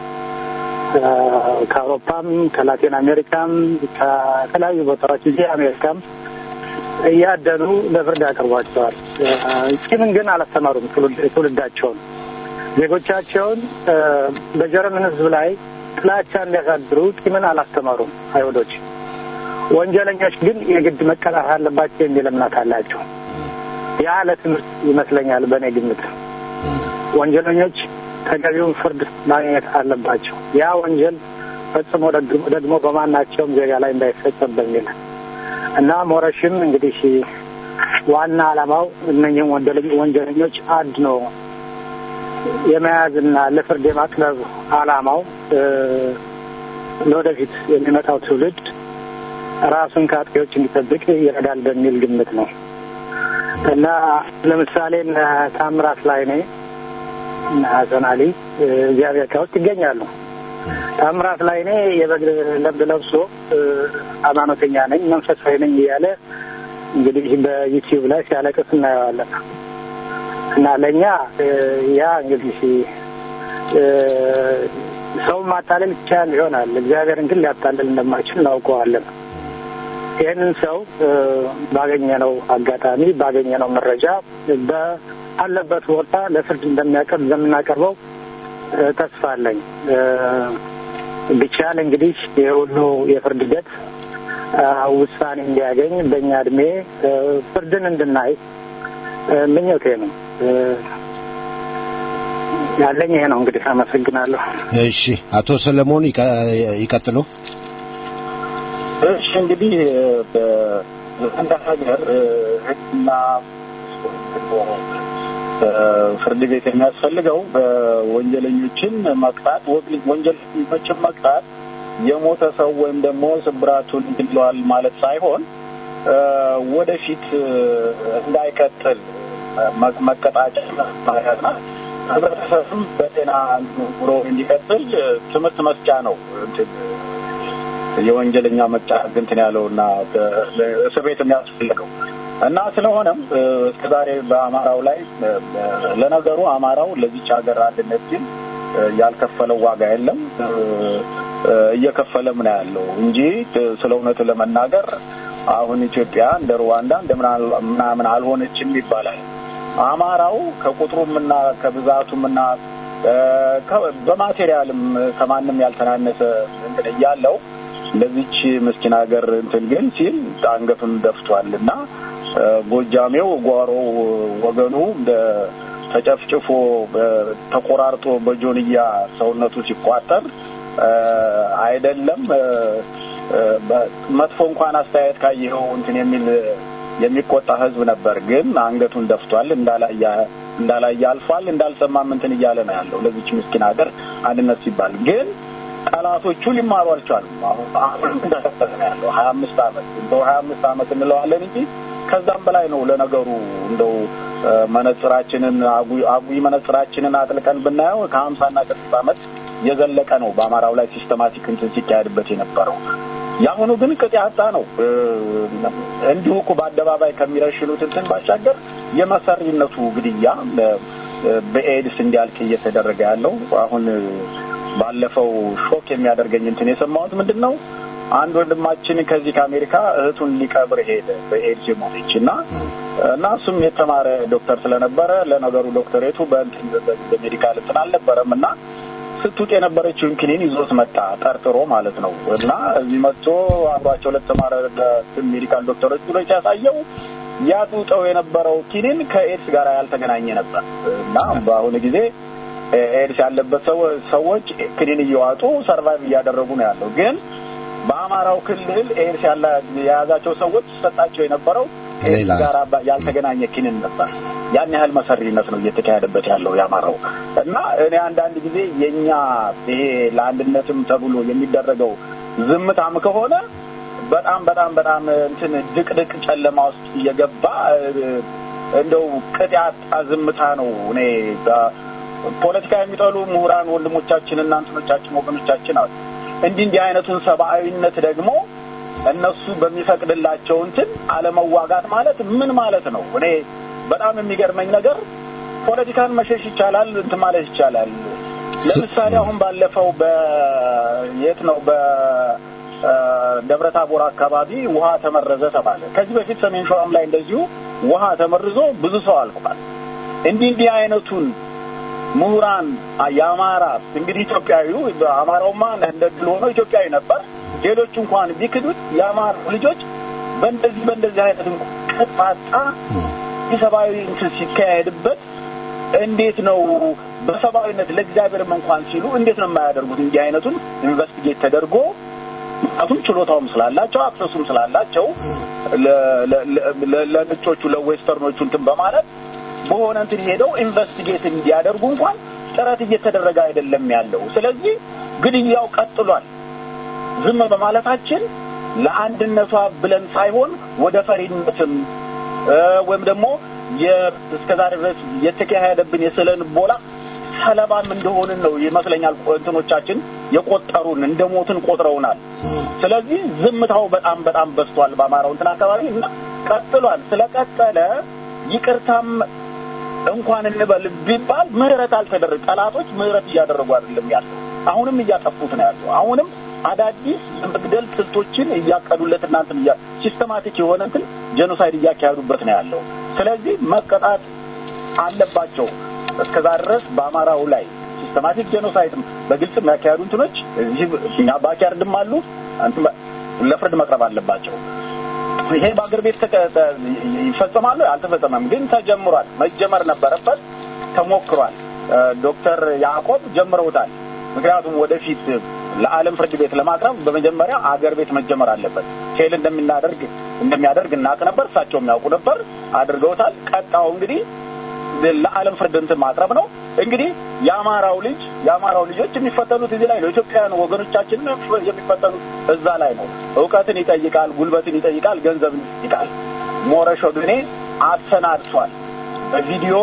ከአውሮፓም ከላቲን አሜሪካም ከተለያዩ ቦታዎች እዚህ አሜሪካም እያደኑ ለፍርድ ያቀርቧቸዋል። ቂምን ግን አላስተማሩም ትውልዳቸውን ዜጎቻቸውን በጀርመን ሕዝብ ላይ ጥላቻ እንዲያሳድሩ ቂምን አላስተማሩም አይሁዶች። ወንጀለኞች ግን የግድ መቀጣት አለባቸው የሚል እምነት አላቸው። ያ ለትምህርት ይመስለኛል በእኔ ግምት። ወንጀለኞች ተገቢውን ፍርድ ማግኘት አለባቸው። ያ ወንጀል ፈጽሞ ደግሞ በማናቸውም ዜጋ ላይ እንዳይፈጸም በሚል እና ሞረሽም እንግዲህ ዋና ዓላማው እነኝህም ወንጀለኞች አድኖ የመያዝና ለፍርድ የማቅረብ ዓላማው ለወደፊት የሚመጣው ትውልድ ራሱን ከአጥቂዎች እንዲጠብቅ ይረዳል በሚል ግምት ነው እና ለምሳሌ ታምራት ላይኔ እና ሀሰን አሊ እዚህ አሜሪካ ውስጥ ይገኛሉ። ታምራት ላይኔ የበግ ለብድ ለብሶ ሃይማኖተኛ ነኝ መንፈሳዊ ነኝ እያለ እንግዲህ በዩቲዩብ ላይ ሲያለቅስ እናየዋለን። እና ለእኛ ያ እንግዲህ ሰውን ማታለል ይቻል ይሆናል፣ እግዚአብሔርን ግን ሊያታለል እንደማይችል እናውቀዋለን። ይህንን ሰው ባገኘነው አጋጣሚ ባገኘነው መረጃ በአለበት ቦታ ለፍርድ እንደሚያቀርብ እንደምናቀርበው ተስፋ አለኝ። ቢቻል እንግዲህ የሁሉ የፍርድ ሂደት ውሳኔ እንዲያገኝ በእኛ እድሜ ፍርድን እንድናይ ምኞቴ ነው። ያለኝ ይሄ ነው። እንግዲህ አመሰግናለሁ። እሺ፣ አቶ ሰለሞን ይቀጥሉ። እሺ፣ እንግዲህ በአንድ ሀገር ሕግና ፍርድ ቤት የሚያስፈልገው በወንጀለኞችን መቅጣት ወንጀለኞችን መቅጣት የሞተ ሰው ወይም ደግሞ ስብራቱን ይለዋል ማለት ሳይሆን ወደፊት እንዳይቀጥል መቀጣጫ ማለትና ህብረተሰብም በጤና ኑሮ እንዲቀጥል ትምህርት መስጫ ነው። የወንጀለኛ መቅጫ እንትን ያለው እና እስር ቤት የሚያስፈልገው እና ስለሆነም እስከዛሬ በአማራው ላይ ለነገሩ አማራው ለዚች ሀገር አንድነት ግን ያልከፈለው ዋጋ የለም እየከፈለም ነው ያለው እንጂ ስለ እውነቱ ለመናገር አሁን ኢትዮጵያ እንደ ሩዋንዳ እንደ ምናምን አልሆነችም ይባላል። አማራው ከቁጥሩም እና ከብዛቱም እና በማቴሪያልም ከማንም ያልተናነሰ እንትን እያለው ለዚች ምስኪን ሀገር እንትን ግን ሲል አንገቱን ደፍቷል እና ጎጃሜው ጓሮ ወገኑ ተጨፍጭፎ ተቆራርጦ በጆንያ ሰውነቱ ሲቋጠር አይደለም መጥፎ እንኳን አስተያየት ካየኸው እንትን የሚል የሚቆጣ ህዝብ ነበር። ግን አንገቱን ደፍቷል፣ እንዳላየ አልፏል፣ እንዳልሰማም እንትን እያለ ነው ያለው ለዚች ምስኪን ሀገር አንድነት ሲባል ግን ጠላቶቹ ሊማሩ አልቻሉም። አሁን እንደቀጠለ ነው ያለው ሀያ አምስት አመት እንደው ሀያ አምስት አመት እንለዋለን እንጂ ከዛም በላይ ነው ለነገሩ እንደው መነጽራችንን አጉይ መነጽራችንን አጥልቀን ብናየው ከሀምሳና ከስልሳ አመት የዘለቀ ነው በአማራው ላይ ሲስተማቲክ እንትን ሲካሄድበት የነበረው። የአሁኑ ግን ቅጥ ያጣ ነው። እንዲሁ እኮ በአደባባይ ከሚረሽኑት እንትን ባሻገር የመሰሪነቱ ግድያ በኤድስ እንዲያልቅ እየተደረገ ያለው አሁን ባለፈው ሾክ የሚያደርገኝ እንትን የሰማሁት ምንድን ነው አንድ ወንድማችን ከዚህ ከአሜሪካ እህቱን ሊቀብር ሄደ በኤድስ የሞተች እና እና እሱም የተማረ ዶክተር ስለነበረ ለነገሩ ዶክተሬቱ በእንትን በሜዲካል እንትን አልነበረም እና ስትውጥ የነበረችውን ክኒን ይዞት መጣ ጠርጥሮ ማለት ነው እና እዚህ መጥቶ አብሯቸው ለተማረ ሜዲካል ዶክተሮች ብሎ ሲያሳየው ያጡጠው የነበረው ኪኒን ከኤድስ ጋር ያልተገናኘ ነበር እና በአሁኑ ጊዜ ኤድስ ያለበት ሰዎች ክኒን እየዋጡ ሰርቫይቭ እያደረጉ ነው ያለው ግን በአማራው ክልል ኤድስ የያዛቸው ሰዎች ሰጣቸው የነበረው ኤድስ ጋር ያልተገናኘ ኪንን ነበር። ያን ያህል መሰሪነት ነው እየተካሄደበት ያለው የአማራው እና እኔ አንዳንድ ጊዜ የእኛ ይሄ ለአንድነትም ተብሎ የሚደረገው ዝምታም ከሆነ በጣም በጣም በጣም እንትን ድቅድቅ ጨለማ ውስጥ እየገባ እንደው ቅጥ ያጣ ዝምታ ነው እኔ ፖለቲካ የሚጠሉ ምሁራን ወንድሞቻችንና እንትኖቻችን ወገኖቻችን አሉ። እንዲህ እንዲህ አይነቱን ሰብአዊነት ደግሞ እነሱ በሚፈቅድላቸው እንትን አለመዋጋት ማለት ምን ማለት ነው? እኔ በጣም የሚገርመኝ ነገር ፖለቲካን መሸሽ ይቻላል፣ እንትን ማለት ይቻላል። ለምሳሌ አሁን ባለፈው በየት ነው በደብረ ታቦር አካባቢ ውሃ ተመረዘ ተባለ። ከዚህ በፊት ሰሜን ሸዋም ላይ እንደዚሁ ውሃ ተመርዞ ብዙ ሰው አልቋል። እንዲህ እንዲህ አይነቱን ምሁራን የአማራ እንግዲህ ኢትዮጵያዊው አማራውማ እንደ ድል ሆኖ ኢትዮጵያዊ ነበር። ሌሎች እንኳን ቢክዱት የአማራ ልጆች በእንደዚህ በእንደዚህ አይነት ቅጣጣ የሰብአዊ እንትን ሲካሄድበት እንዴት ነው በሰብአዊነት ለእግዚአብሔርም እንኳን ሲሉ እንዴት ነው የማያደርጉት? እንዲህ አይነቱን ኢንቨስቲጌት ተደርጎ ምክንያቱም ችሎታውም ስላላቸው አክሰሱም ስላላቸው ለነጮቹ ለዌስተርኖቹ እንትን በማለት በሆነ እንትን ሄደው ኢንቨስቲጌት እንዲያደርጉ እንኳን ጥረት እየተደረገ አይደለም ያለው። ስለዚህ ግድያው ቀጥሏል። ዝም በማለታችን ለአንድነቷ ብለን ሳይሆን ወደ ፈሪነትም ወይም ደግሞ እስከዛሬ ድረስ የተካሄደብን የስለን ቦላ ሰለባም እንደሆንን ነው ይመስለኛል። እንትኖቻችን የቆጠሩን እንደ ሞትን ቆጥረውናል። ስለዚህ ዝምታው በጣም በጣም በዝቷል በአማራው እንትን አካባቢ እና ቀጥሏል። ስለቀጠለ ይቅርታም እንኳን እንበል ቢባል ምህረት አልተደረገ ጠላቶች ምህረት እያደረጉ አይደለም ያለው። አሁንም እያጠፉት ነው ያለው። አሁንም አዳዲስ የመግደል ስልቶችን እያቀዱለት እናንትን እያ ሲስተማቲክ የሆነ እንትን ጄኖሳይድ እያካሄዱበት ነው ያለው። ስለዚህ መቀጣት አለባቸው። እስከዛ ድረስ በአማራው ላይ ሲስተማቲክ ጄኖሳይድ በግልጽ የሚያካሄዱ እንትኖች እዚህ እኛ ባኪያርድም አሉ ለፍርድ መቅረብ አለባቸው። ይሄ በአገር ቤት ይፈጸማሉ አልተፈጸመም፣ ግን ተጀምሯል። መጀመር ነበረበት፣ ተሞክሯል። ዶክተር ያዕቆብ ጀምረውታል። ምክንያቱም ወደፊት ለዓለም ፍርድ ቤት ለማቅረብ በመጀመሪያ አገር ቤት መጀመር አለበት። ፌል እንደምናደርግ እንደሚያደርግ እናውቅ ነበር፣ እሳቸውም ያውቁ ነበር፣ አድርገውታል። ቀጣው እንግዲህ ለዓለም ፍርድ እንትን ማቅረብ ነው። እንግዲህ የአማራው ልጅ የአማራው ልጆች የሚፈተኑት እዚህ ላይ ነው። ኢትዮጵያውያን ወገኖቻችን የሚፈተኑት እዛ ላይ ነው። እውቀትን ይጠይቃል፣ ጉልበትን ይጠይቃል፣ ገንዘብን ይጠይቃል። ሞረሾ ግኔ አሰናድቷል። በቪዲዮ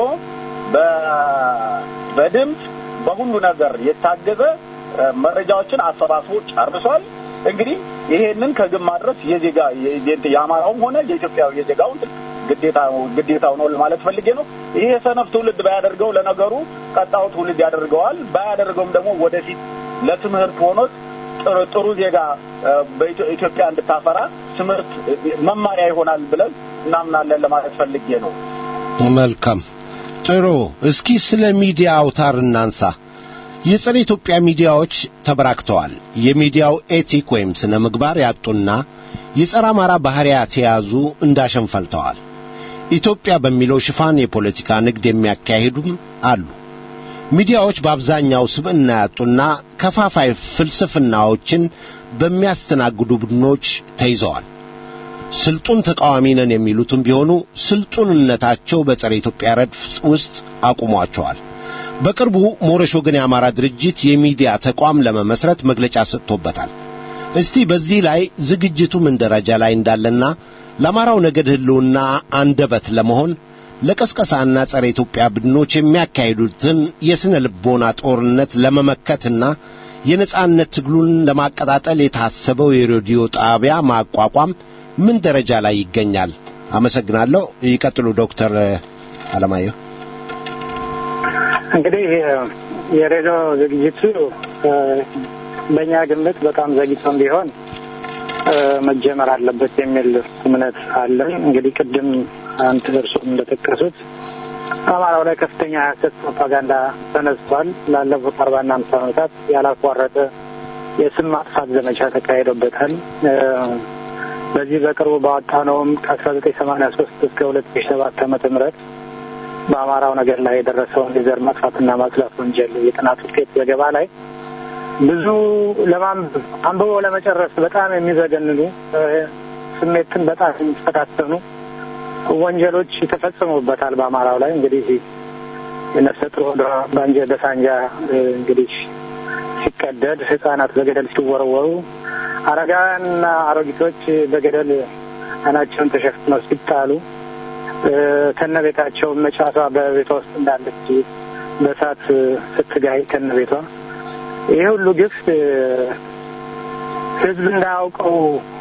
በድምፅ በሁሉ ነገር የታገዘ መረጃዎችን አሰባስቦ ጨርሷል። እንግዲህ ይሄንን ከግብ ማድረስ የዜጋ የአማራውም ሆነ የኢትዮጵያው የዜጋው ግዴታው ነው ለማለት ፈልጌ ነው። ይሄ ሰነፍ ትውልድ ባያደርገው ለነገሩ ቀጣው ትውልድ ያደርገዋል። ባያደርገውም ደግሞ ወደፊት ለትምህርት ሆኖት ጥሩ ዜጋ በኢትዮጵያ እንድታፈራ ትምህርት መማሪያ ይሆናል ብለን እናምናለን ለማለት ፈልጌ ነው። መልካም ጥሩ። እስኪ ስለ ሚዲያ አውታር እናንሳ። የጸረ ኢትዮጵያ ሚዲያዎች ተበራክተዋል። የሚዲያው ኤቲክ ወይም ስነ ምግባር ያጡና የጸረ አማራ ባሕርያት የያዙ እንዳሸን ፈልተዋል። ኢትዮጵያ በሚለው ሽፋን የፖለቲካ ንግድ የሚያካሂዱም አሉ። ሚዲያዎች በአብዛኛው ስብዕና ያጡና ከፋፋይ ፍልስፍናዎችን በሚያስተናግዱ ቡድኖች ተይዘዋል። ስልጡን ተቃዋሚ ነን የሚሉትም ቢሆኑ ስልጡንነታቸው በጸረ ኢትዮጵያ ረድፍ ውስጥ አቁሟቸዋል። በቅርቡ ሞረሽ ወገን የአማራ ድርጅት የሚዲያ ተቋም ለመመስረት መግለጫ ሰጥቶበታል። እስቲ በዚህ ላይ ዝግጅቱ ምን ደረጃ ላይ እንዳለና ለአማራው ነገድ ሕልውና አንደበት ለመሆን ለቀስቀሳና ጸረ ኢትዮጵያ ቡድኖች የሚያካሂዱትን የሥነ ልቦና ጦርነት ለመመከትና የነጻነት ትግሉን ለማቀጣጠል የታሰበው የሬዲዮ ጣቢያ ማቋቋም ምን ደረጃ ላይ ይገኛል? አመሰግናለሁ። ይቀጥሉ ዶክተር አለማየሁ። እንግዲህ የሬዲዮ ዝግጅቱ በእኛ ግምት በጣም ዘግይቶም ቢሆን መጀመር አለበት የሚል እምነት አለን። እንግዲህ ቅድም አንተ እርሱም እንደጠቀሱት አማራው ላይ ከፍተኛ የሐሰት ፕሮፓጋንዳ ተነስቷል። ላለፉት አርባና አምሳ ዓመታት ያላቋረጠ የስም ማጥፋት ዘመቻ ተካሂዶበታል። በዚህ በቅርቡ ባወጣነውም ከአስራ ዘጠኝ ሰማንያ ሶስት እስከ ሁለት ሺ ሰባት ዓመተ ምህረት በአማራው ነገር ላይ የደረሰውን የዘር ማጥፋትና ማጽዳት ወንጀል የጥናት ውጤት ዘገባ ላይ ብዙ ለማንበብ አንብቦ ለመጨረስ በጣም የሚዘገንኑ ስሜትን በጣም የሚፈታተኑ ወንጀሎች ተፈጽሞበታል በአማራው ላይ እንግዲህ የነፍሰ ጡር ሆዷ በአንጀ በሳንጃ እንግዲህ ሲቀደድ ህጻናት በገደል ሲወረወሩ አረጋውያንና አሮጊቶች በገደል አይናቸውን ተሸፍነው ሲጣሉ ከነ ቤታቸው መጫቷ በቤቷ ውስጥ እንዳለች በእሳት ስትጋይ ከነ ቤቷ ይህ ሁሉ ግፍ ህዝብ እንዳያውቀው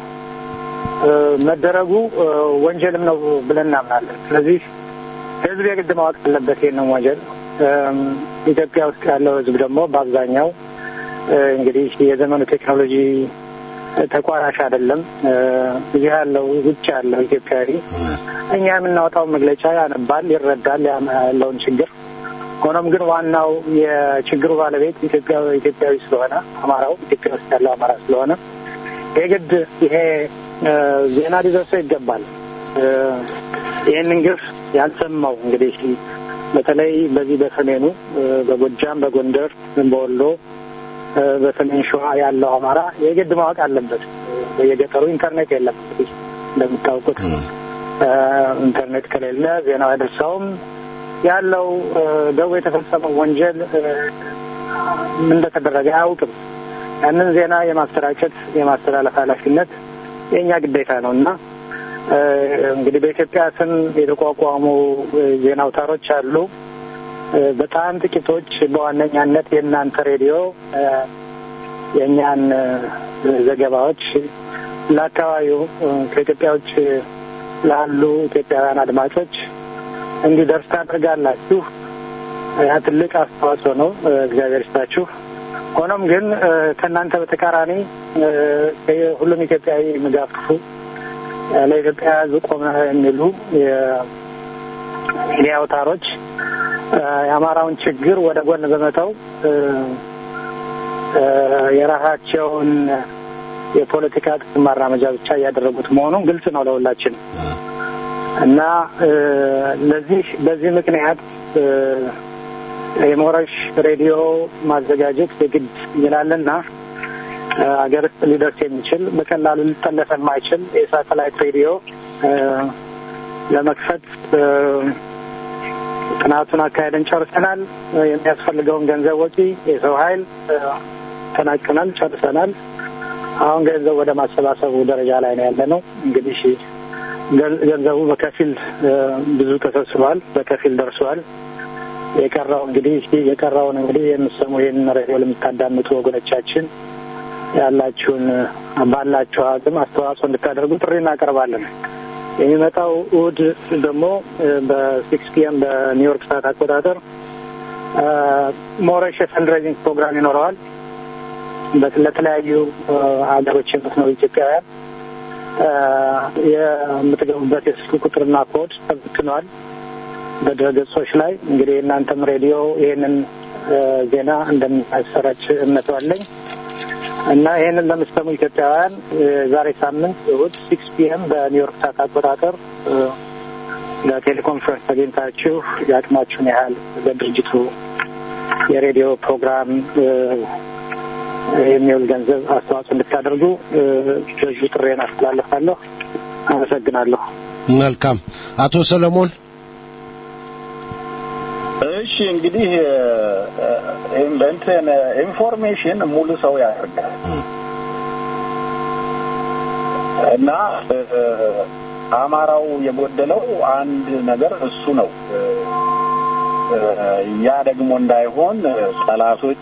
መደረጉ ወንጀልም ነው ብለን እናምናለን። ስለዚህ ህዝብ የግድ ማወቅ አለበት ይህንን ወንጀል። ኢትዮጵያ ውስጥ ያለው ህዝብ ደግሞ በአብዛኛው እንግዲህ የዘመኑ ቴክኖሎጂ ተቋራሽ አይደለም። እዚህ ያለው ውጭ ያለው ኢትዮጵያዊ እኛ የምናወጣው መግለጫ ያነባል፣ ይረዳል ያለውን ችግር። ሆኖም ግን ዋናው የችግሩ ባለቤት ኢትዮጵያ ኢትዮጵያዊ ስለሆነ አማራው ኢትዮጵያ ውስጥ ያለው አማራ ስለሆነ የግድ ይሄ ዜና ሊደርሰው ይገባል። ይህንን ግፍ ያልሰማው እንግዲህ በተለይ በዚህ በሰሜኑ በጎጃም፣ በጎንደር፣ በወሎ በሰሜን ሸዋ ያለው አማራ የግድ ማወቅ አለበት። በየገጠሩ ኢንተርኔት የለም። እንግዲህ እንደምታውቁት ኢንተርኔት ከሌለ ዜናው አይደርሰውም። ያለው ደዌ የተፈጸመው ወንጀል ምን እንደተደረገ አያውቅም። ያንን ዜና የማሰራጨት የማስተላለፍ ኃላፊነት የእኛ ግዴታ ነው እና እንግዲህ በኢትዮጵያ ስም የተቋቋሙ ዜና አውታሮች አሉ። በጣም ጥቂቶች በዋነኛነት የእናንተ ሬዲዮ የእኛን ዘገባዎች ለአካባቢው ከኢትዮጵያ ውጭ ላሉ ኢትዮጵያውያን አድማጮች እንዲደርስ ታደርጋላችሁ። ያ ትልቅ አስተዋጽኦ ነው። እግዚአብሔር ይስጣችሁ። ሆኖም ግን ከእናንተ በተቃራኒ ሁሉም ኢትዮጵያዊ የሚጋፍፉ ለኢትዮጵያ ሕዝብ ቆመ የሚሉ የሚዲያ አውታሮች የአማራውን ችግር ወደ ጎን በመተው የራሳቸውን የፖለቲካ ጥቅም ማራመጃ ብቻ እያደረጉት መሆኑን ግልጽ ነው ለሁላችንም እና ለዚህ በዚህ ምክንያት የሞረሽ ሬዲዮ ማዘጋጀት የግድ ይላልና ሀገር ውስጥ ሊደርስ የሚችል በቀላሉ ሊጠለፍ የማይችል የሳተላይት ሬዲዮ ለመክፈት ጥናቱን አካሄደን ጨርሰናል። የሚያስፈልገውን ገንዘብ ወጪ፣ የሰው ኃይል ተናቅናል፣ ጨርሰናል። አሁን ገንዘብ ወደ ማሰባሰቡ ደረጃ ላይ ነው ያለ ነው። እንግዲህ ገንዘቡ በከፊል ብዙ ተሰብስቧል፣ በከፊል ደርሷል። የቀረው እንግዲህ የቀረውን እንግዲህ የምሰሙ ይህን ሬዲዮ ለምታዳምጡ ወገኖቻችን ያላችሁን ባላችሁ አቅም አስተዋጽኦ እንድታደርጉ ጥሪ እናቀርባለን። የሚመጣው እሑድ ደግሞ በሲክስ ፒኤም በኒውዮርክ ሰዓት አቆጣጠር ሞረሽ የፈንድሬዚንግ ፕሮግራም ይኖረዋል። ለተለያዩ ሀገሮች የምትኖሩ ኢትዮጵያውያን የምትገቡበት የስልክ ቁጥርና ኮድ ተበትኗል በድረገጾች ላይ። እንግዲህ የእናንተም ሬዲዮ ይህንን ዜና እንደሚያሰራጭ እምነቱ አለኝ እና ይህንን ለምትሰሙ ኢትዮጵያውያን ዛሬ ሳምንት እሑድ ሲክስ ፒኤም በኒውዮርክ ሰዓት አቆጣጠር ለቴሌኮንፈረንስ ተገኝታችሁ የአቅማችሁን ያህል ለድርጅቱ የሬዲዮ ፕሮግራም የሚውል ገንዘብ አስተዋጽኦ እንድታደርጉ በዚሁ ጥሬን አስተላልፋለሁ። አመሰግናለሁ። መልካም አቶ ሰለሞን እሺ እንግዲህ እንትን ኢንፎርሜሽን ሙሉ ሰው ያደርጋል እና አማራው የጎደለው አንድ ነገር እሱ ነው። ያ ደግሞ እንዳይሆን ጠላቶቹ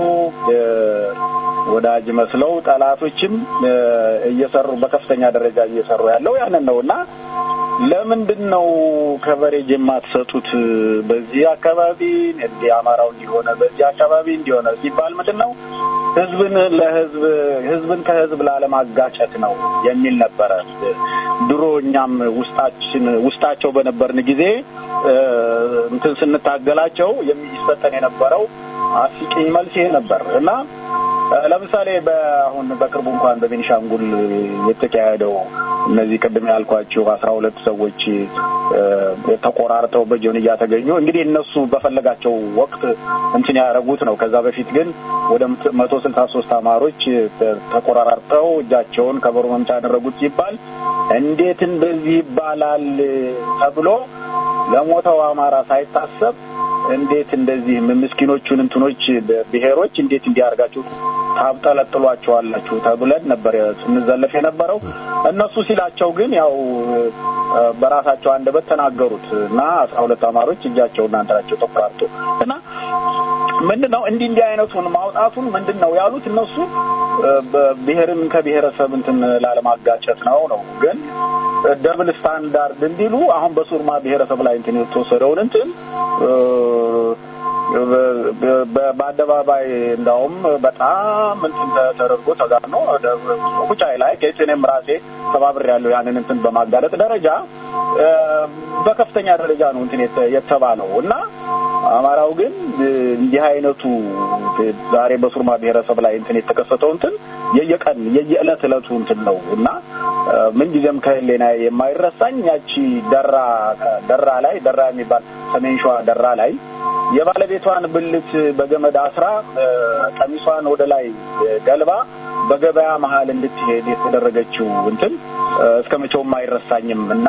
ወዳጅ መስለው ጠላቶችም እየሰሩ በከፍተኛ ደረጃ እየሰሩ ያለው ያንን ነው እና ለምንድን ነው ከቨሬጅ የማትሰጡት? በዚህ አካባቢ እንዲህ አማራው እንዲሆነ በዚህ አካባቢ እንዲሆነ ሲባል ምንድን ነው ህዝብን ለህዝብ ህዝብን ከህዝብ ላለማጋጨት ነው የሚል ነበረ። ድሮ እኛም ውስጣችን ውስጣቸው በነበርን ጊዜ እንትን ስንታገላቸው የሚሰጠን የነበረው አስቂኝ መልስ ይሄ ነበር እና ለምሳሌ በአሁን በቅርቡ እንኳን በቤኒሻንጉል የተካሄደው እነዚህ ቅድም ያልኳቸው አስራ ሁለት ሰዎች ተቆራርጠው በጆንያ ተገኙ። እንግዲህ እነሱ በፈለጋቸው ወቅት እንትን ያደረጉት ነው። ከዛ በፊት ግን ወደ መቶ ስልሳ ሶስት አማሮች ተቆራርጠው እጃቸውን ከበሮ መምቻ ያደረጉት ሲባል እንዴት እንደዚህ ይባላል ተብሎ ለሞተው አማራ ሳይታሰብ እንዴት እንደዚህ ምስኪኖቹን እንትኖች ብሔሮች እንዴት እንዲያርጋችሁ ታብጠለጥሏቸዋላችሁ ተብለን ነበር ስንዘለፍ የነበረው። እነሱ ሲላቸው ግን ያው በራሳቸው አንደበት ተናገሩት እና አስራ ሁለት አማሮች እጃቸውና እንትናቸው ተቆራርጦ እና ምንድን ነው እንዲህ እንዲህ አይነቱን ማውጣቱን ምንድን ነው ያሉት እነሱ ብሔርን ከብሔረሰብ እንትን ላለማጋጨት ነው ነው ግን ደብል ስታንዳርድ እንዲሉ አሁን በሱርማ ብሔረሰብ ላይ እንትን የተወሰደውን እንትን በአደባባይ እንዳውም በጣም እንትን ተደርጎ ተጋኖ ቁጫይ ላይ ኬስ እኔም ራሴ ተባብሬ ያለው ያንን እንትን በማጋለጥ ደረጃ በከፍተኛ ደረጃ ነው እንትን የተባለው እና አማራው ግን እንዲህ አይነቱ ዛሬ በሱርማ ብሔረሰብ ላይ እንትን የተከሰተው እንትን የየቀን የየዕለት ዕለቱ እንትን ነው እና ምንጊዜም ከህሌና የማይረሳኝ ያቺ ደራ ደራ ላይ ደራ የሚባል ሰሜን ሸዋ ደራ ላይ የባለቤቷን ብልት በገመድ አስራ ቀሚሷን ወደ ላይ ገልባ በገበያ መሀል እንድትሄድ የተደረገችው እንትን እስከ መቼውም አይረሳኝም እና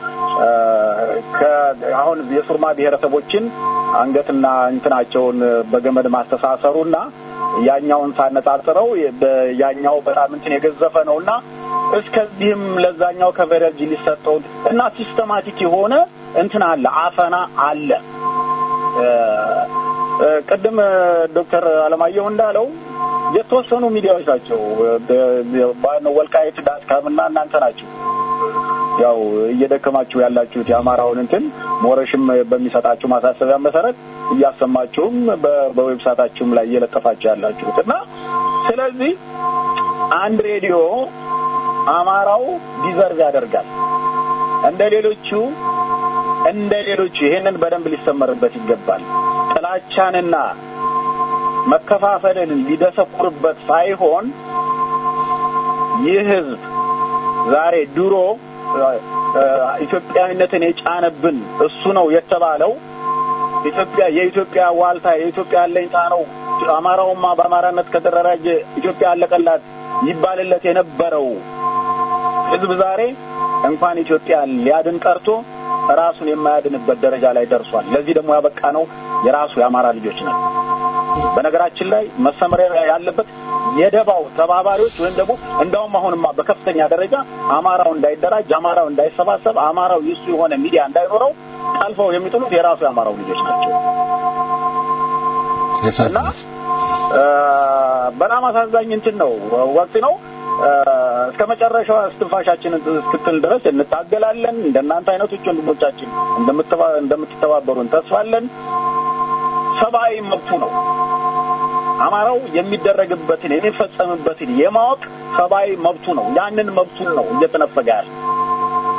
አሁን የሱርማ ብሔረሰቦችን አንገትና እንትናቸውን በገመድ ማስተሳሰሩና ያኛውን ሳነጻጽረው ያኛው በጣም እንትን የገዘፈ ነው እና እስከዚህም ለዛኛው ከቨረጅ ሊሰጠው እና ሲስተማቲክ የሆነ እንትን አለ፣ አፈና አለ። ቅድም ዶክተር አለማየሁ እንዳለው የተወሰኑ ሚዲያዎች ናቸው። ወልቃይት ዳትካም እና እናንተ ናቸው ያው እየደከማችሁ ያላችሁት የአማራውን እንትን ሞረሽም በሚሰጣችሁ ማሳሰቢያ መሰረት እያሰማችሁም በዌብሳይታችሁም ላይ እየለጠፋችሁ ያላችሁት እና ስለዚህ አንድ ሬዲዮ አማራው ዲዘርቭ ያደርጋል እንደ ሌሎቹ እንደ ሌሎቹ ይሄንን በደንብ ሊሰመርበት ይገባል። ጥላቻንና መከፋፈልን ሊደሰኩርበት ሳይሆን ይህ ህዝብ ዛሬ ድሮ ኢትዮጵያዊነትን የጫነብን እሱ ነው የተባለው ኢትዮጵያ የኢትዮጵያ ዋልታ የኢትዮጵያ አለኝታ ነው። አማራውማ በአማራነት ከተደራጀ ኢትዮጵያ አለቀላት ይባልለት የነበረው ህዝብ ዛሬ እንኳን ኢትዮጵያ ሊያድን ቀርቶ ራሱን የማያድንበት ደረጃ ላይ ደርሷል። ለዚህ ደግሞ ያበቃ ነው የራሱ የአማራ ልጆች ነው። በነገራችን ላይ መሰመሪያ ያለበት የደባው ተባባሪዎች ወይም ደግሞ እንዳውም አሁንማ በከፍተኛ ደረጃ አማራው እንዳይደራጅ፣ አማራው እንዳይሰባሰብ፣ አማራው የሱ የሆነ ሚዲያ እንዳይኖረው ጠልፈው የሚጥሉት የራሱ የአማራው ልጆች ናቸው እና በጣም አሳዛኝ እንትን ነው ወቅት ነው። እስከ መጨረሻው እስትንፋሻችን እስክትል ድረስ እንታገላለን። እንደናንተ አይነቶች ወንድሞቻችን እንደምትተባበሩን ተስፋለን። ሰብአዊ መብቱ ነው። አማራው የሚደረግበትን የሚፈጸምበትን የማወቅ ሰብአዊ መብቱ ነው። ያንን መብቱን ነው እየተነፈገ ያለ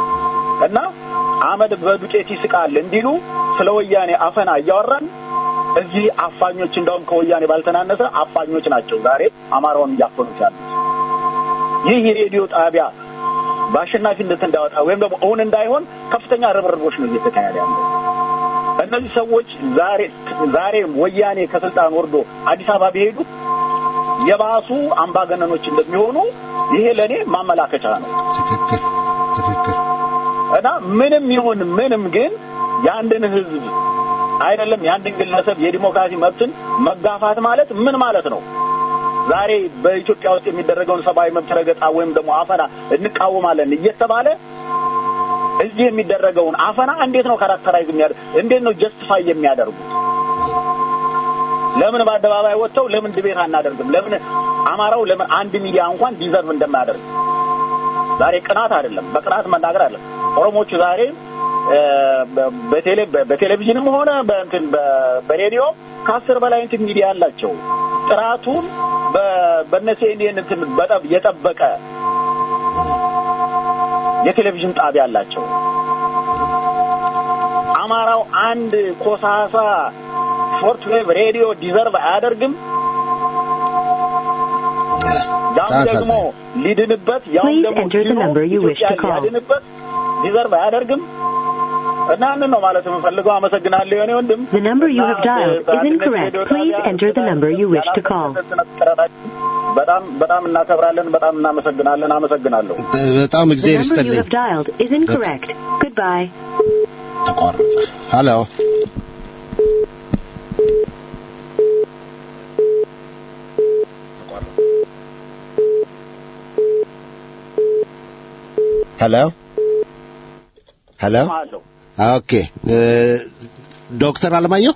እና አመድ በዱቄት ይስቃል እንዲሉ ስለ ወያኔ አፈና እያወራን እዚህ አፋኞች እንደውም ከወያኔ ባልተናነሰ አፋኞች ናቸው ዛሬ አማራውን እያፈኑት ያሉት። ይህ የሬዲዮ ጣቢያ በአሸናፊነት እንዳወጣ ወይም ደግሞ እውን እንዳይሆን ከፍተኛ ርብርቦች ነው እየተካሄደ ያለው። እነዚህ ሰዎች ዛሬ ዛሬ ወያኔ ከስልጣን ወርዶ አዲስ አበባ ቢሄዱ የባሱ አምባገነኖች እንደሚሆኑ ይሄ ለእኔ ማመላከቻ ነው ትክክል ትክክል እና ምንም ይሁን ምንም ግን የአንድን ህዝብ አይደለም የአንድን ግለሰብ የዲሞክራሲ መብትን መጋፋት ማለት ምን ማለት ነው? ዛሬ በኢትዮጵያ ውስጥ የሚደረገውን ሰብአዊ መብት ረገጣ ወይም ደግሞ አፈና እንቃወማለን እየተባለ እዚህ የሚደረገውን አፈና እንዴት ነው ካራክተራይዝ የሚያደርግ እንዴት ነው ጀስቲፋይ የሚያደርጉት? ለምን በአደባባይ ወጥተው ለምን ድቤት አናደርግም? ለምን አማራው ለምን አንድ ሚዲያ እንኳን ዲዘርቭ እንደማያደርግ ዛሬ ቅናት አይደለም፣ በቅናት መናገር አይደለም። ኦሮሞቹ ዛሬ በቴሌ በቴሌቪዥንም ሆነ በእንትን በሬዲዮ ከአስር በላይ እንትን ሚዲያ አላቸው። ጥራቱን በእነ ሲኤንኤን እንትን በጠብ የጠበቀ የቴሌቪዥን ጣቢያ አላቸው። አማራው አንድ ኮሳሳ ሾርት ዌቭ ሬዲዮ ዲዘርቭ አያደርግም። ያም ደግሞ ሊድንበት ያም Please ደግሞ enter the ድኖ number you wish to ኢትዮጵያን call. ሊያድንበት ዲዘርቭ አያደርግም። እና ያንን ነው ማለት የምፈልገው። አመሰግናለሁ የኔ ወንድም። The number you have እና dialed is በአንድነት incorrect. ሬዲዮ Please ጣቢያ enter the number you wish to call. በጣም በጣም እናከብራለን። በጣም እናመሰግናለን። አመሰግናለሁ። በጣም The እግዚአብሔር number you ይስጥልኝ። have dialed is incorrect. Goodbye. ተቋረጠ። ሄሎ ሄሎ ሄሎ አለሁ ኦኬ እ፣ ዶክተር አለማየሁ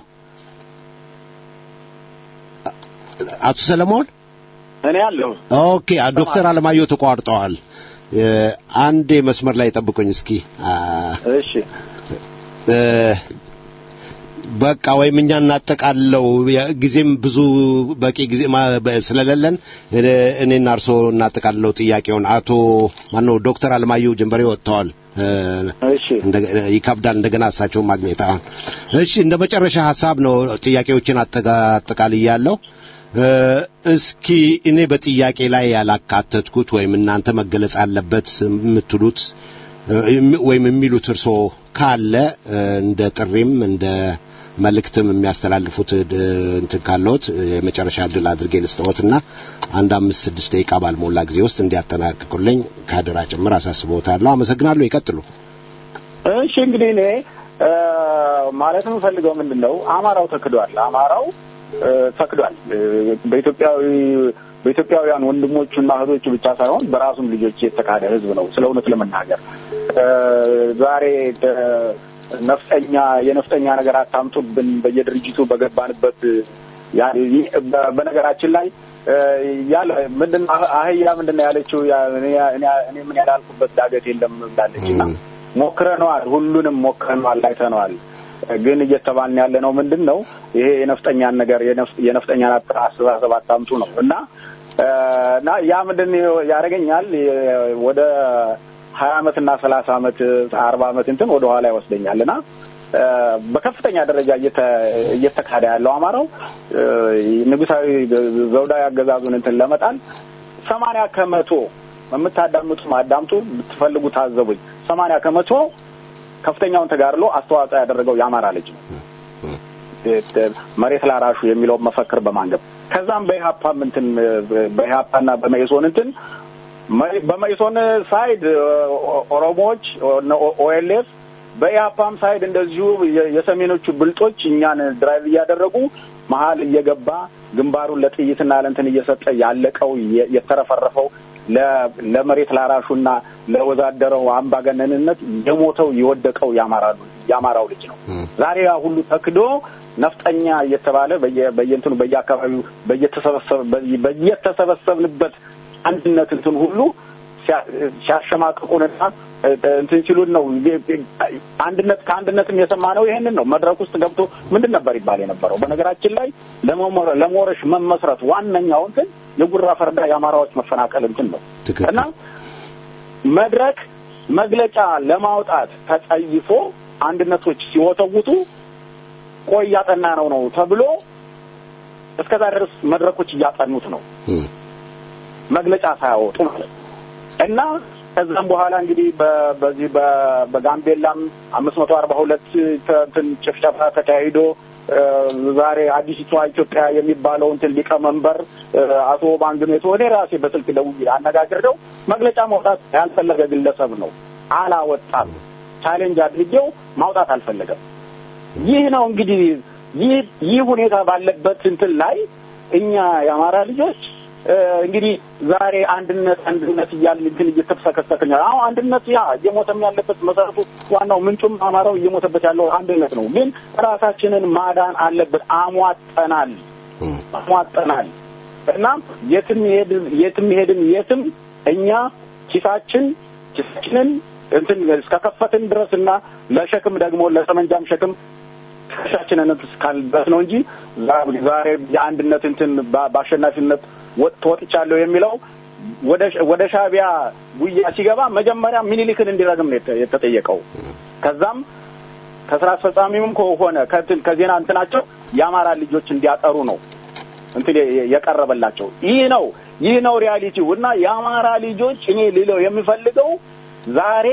አቶ ሰለሞን እኔ አለሁ። ኦኬ አ- ዶክተር አለማየሁ ተቋርጠዋል። እ፣ አንዴ መስመር ላይ ጠብቁኝ እስኪ አ፣ እሺ እ፣ በቃ ወይም እኛ እናጠቃለው ያ- ጊዜም ብዙ በቂ ጊዜ ማ- በ- ስለሌለን እ፣ እኔና እርሶ እናጠቃለው ጥያቄውን አቶ ማነው ዶክተር አለማየሁ ጀንበሬ ወጥተዋል እ፣ እሺ እንደ- ይከብዳል እንደገና እሳቸውን ማግኘት አሁን እሺ እንደ መጨረሻ ሀሳብ ነው ጥያቄዎችን አጠጋ- አጠቃልያለሁ እ፣ እስኪ እኔ በጥያቄ ላይ ያላካተትኩት ወይም እናንተ መገለጽ አለበት የምትሉት እ፣ የሚ- ወይም የሚሉት እርሶ ካለ እ፣ እንደ ጥሪም እንደ መልእክትም የሚያስተላልፉት ድ- እንትን ካለዎት እ፣ የመጨረሻ እድል አድርጌ ልስጥዎትና አንድ አምስት ስድስት ደቂቃ ባልሞላ ጊዜ ውስጥ እንዲያጠናቅቁልኝ ከአደራ ጭምር አሳስቦታለሁ። አመሰግናለሁ። ይቀጥሉ። እሺ እንግዲህ እኔ እ፣ ማለት የምፈልገው ምንድን ነው አማራው ተክዷል። አማራው እ፣ ተክዷል። እ፣ በኢትዮጵያዊ በኢትዮጵያውያን ወንድሞቹና እህቶቹ ብቻ ሳይሆን በራሱም ልጆች የተካደ ህዝብ ነው። ስለ እውነት ለመናገር እ፣ ዛሬ እ፣ ነፍጠኛ የነፍጠኛ ነገር አታምጡብን በየድርጅቱ በገባንበት ያ- ይህ- በ- በነገራችን ላይ እ፣ ያለ ምንድን አህያ ምንድን ነው ያለችው? ያ- እኔ እኔ- እኔ ምን ያላልኩበት ዳገት የለም ብላለች እና ሞክረነዋል፣ ሁሉንም ሞክረነዋል፣ አይተነዋል። ግን እየተባልን ያለ ነው ምንድን ነው ይሄ የነፍጠኛን ነገር የነፍ- የነፍጠኛን አት- አስተሳሰብ አታምጡ ነው እና እ፣ እና ያ ምንድን ያደርገኛል የ- ወደ ሀያ አመት እና ሰላሳ አመት አርባ አመት እንትን ወደ ኋላ ይወስደኛል እና እ፣ በከፍተኛ ደረጃ እየተ- እየተካሄደ ያለው አማራው እ፣ ንጉሳዊ ዘውዳዊ አገዛዙን እንትን ለመጣል ሰማንያ ከመቶ የምታዳምጡ አዳምጡ፣ ብትፈልጉ ታዘቡኝ። ሰማንያ ከመቶ ከፍተኛውን ተጋድሎ አስተዋጽኦ ያደረገው የአማራ ልጅ ነው። መሬት ላራሹ የሚለውን መፈክር በማንገብ ከዛም በኢህአፓም እንትን በኢህአፓና በመኢሶን እንትን መ- በመኢሶን ሳይድ ኦ- ኦሮሞዎች ኦኤልኤፍ በኢህአፓም ሳይድ እንደዚሁ የ- የሰሜኖቹ ብልጦች እኛን ድራይቭ እያደረጉ መሀል እየገባ ግንባሩን ለጥይትና ለእንትን እየሰጠ ያለቀው የ- የተረፈረፈው ለ- ለመሬት ላራሹና ለወዛደረው አምባገነንነት የሞተው የወደቀው የአማራ የአማራው ልጅ ነው። ዛሬ ያ ሁሉ ተክዶ ነፍጠኛ እየተባለ በየ- በየእንትኑ በየአካባቢው በየተሰበሰበ በየ- በየተሰበሰብንበት አንድነት እንትን ሁሉ ሲያ- ሲያሸማቅቁንና እ- እንትን ሲሉን ነው። አንድነት ከአንድነትም የሰማነው ይሄንን ነው። መድረክ ውስጥ ገብቶ ምንድን ነበር ይባል የነበረው? በነገራችን ላይ ለመሞረ- ለመወረሽ መመስረት ዋነኛው እንትን የጉራ ፈርዳ የአማራዎች መፈናቀል እንትን ነው ትክክል። እና መድረክ መግለጫ ለማውጣት ተጸይፎ አንድነቶች ሲወተውቱ ቆይ እያጠና ነው ነው ተብሎ እስከዛ ድረስ መድረኮች እያጠኑት ነው መግለጫ ሳያወጡ ማለት ነው። እና ከዛም በኋላ እንግዲህ በ- በዚህ በ- በጋምቤላም አምስት መቶ አርባ ሁለት እንትን ጭፍጨፋ ተካሂዶ እ፣ ዛሬ አዲሲቷ ኢትዮጵያ የሚባለው እንትን ሊቀመንበር እ፣ አቶ ባንግሜቶ እኔ ራሴ በስልክ ደውዬ አነጋግሬው መግለጫ ማውጣት ያልፈለገ ግለሰብ ነው። አላወጣም። ቻሌንጅ አድርጌው ማውጣት አልፈለገም። ይህ ነው እንግዲህ ይህ ይህ ሁኔታ ባለበት እንትን ላይ እኛ የአማራ ልጆች እ፣ እንግዲህ ዛሬ አንድነት አንድነት እያልን እንትን እየተፈሰከሰክን ያለ አሁን አንድነት ያ እየሞተም ያለበት መሰረቱ ዋናው ምንጩም አማራው እየሞተበት ያለው አንድነት ነው። ግን ራሳችንን ማዳን አለበት። አሟጠናል አሟጠናል እና የትም ሄድን የትም ሄድን የትም እኛ ኪሳችን ኪሳችንን እንትን እስከከፈትን ድረስ እና ለሸክም ደግሞ ለጠመንጃም ሸክም ትከሻችንን እስካልበት ነው እንጂ ዛ- ዛሬ የአንድነት እንትን በ- በአሸናፊነት ወጥ ተወጥቻለሁ የሚለው ወደ ሻ- ወደ ሻዕቢያ ጉያ ሲገባ መጀመሪያ ሚኒሊክን እንዲረግም ነው የተ- የተጠየቀው። ከዛም ከስራ አስፈጻሚውም ከሆነ ከእንትን ከዜና እንትናቸው የአማራ ልጆች እንዲያጠሩ ነው እንትን የ- የቀረበላቸው። ይህ ነው ይህ ነው ሪያሊቲው እና የአማራ ልጆች እኔ ልለው የምፈልገው ዛሬ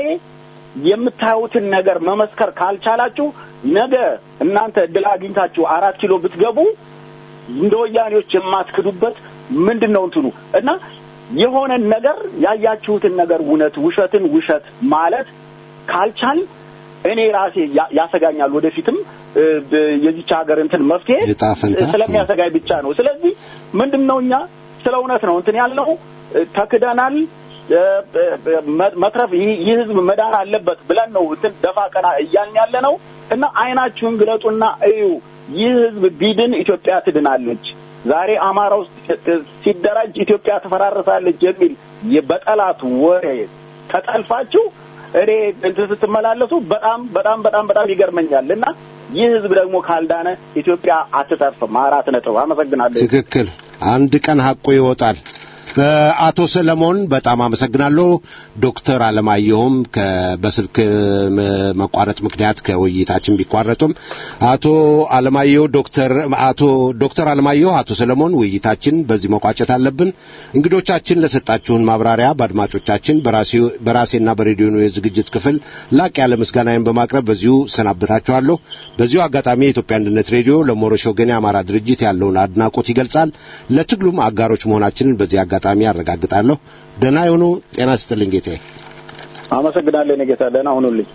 የምታዩትን ነገር መመስከር ካልቻላችሁ ነገ እናንተ እድል አግኝታችሁ አራት ኪሎ ብትገቡ እንደ ወያኔዎች የማትክዱበት ምንድን ነው እንትኑ እና የሆነን ነገር ያያችሁትን ነገር እውነት ውሸትን ውሸት ማለት ካልቻል እኔ ራሴ ያ- ያሰጋኛል። ወደፊትም እ፣ ብ- የዚች ሀገር እንትን መፍትሄ ዕጣ ፈንታ? ስለሚያሰጋኝ ብቻ ነው። ስለዚህ ምንድን ነው እኛ ስለ እውነት ነው እንትን ያልነው እ፣ ተክደናል። እ፣ እ፣ መ- መትረፍ ይህ ይህ ህዝብ መዳን አለበት ብለን ነው እንትን ደፋ ቀና እያልን ያለ ነው እና አይናችሁን ግለጡና እዩ። ይህ ህዝብ ቢድን ኢትዮጵያ ትድናለች። ዛሬ አማራ ውስጥ ሲደራጅ ኢትዮጵያ ትፈራረሳለች የሚል የ- በጠላት ወሬ ተጠልፋችሁ እኔ እንትን ስትመላለሱ በጣም በጣም በጣም በጣም ይገርመኛል እና ይህ ህዝብ ደግሞ ካልዳነ ኢትዮጵያ አትተርፍም። አራት ነጥብ። አመሰግናለሁ። ትክክል። አንድ ቀን ሐቁ ይወጣል። እ፣ አቶ ሰለሞን በጣም አመሰግናለሁ። ዶክተር አለማየሁም ከ- በስልክ ም- መቋረጥ ምክንያት ከውይይታችን ቢቋረጡም አቶ አለማየሁ ዶክተር አቶ ዶክተር አለማየሁ አቶ ሰለሞን ውይይታችን በዚህ መቋጨት አለብን። እንግዶቻችን ለሰጣችሁን ማብራሪያ በአድማጮቻችን በራሴ- በራሴና በሬዲዮኑ የዝግጅት ክፍል ላቅ ያለ ምስጋናዬን በማቅረብ በዚሁ ሰናበታችኋለሁ። በዚሁ አጋጣሚ የኢትዮጵያ አንድነት ሬዲዮ ለሞረሽ ወገን የአማራ ድርጅት ያለውን አድናቆት ይገልጻል። ለትግሉም አጋሮች መሆናችንን በዚህ አጋጣሚ አረጋግጣለሁ። ደህና የሆኑ ጤና ስጥልኝ ጌታዬ። አመሰግናለሁ። እኔ ጌታ ደህና ሁኑልኝ።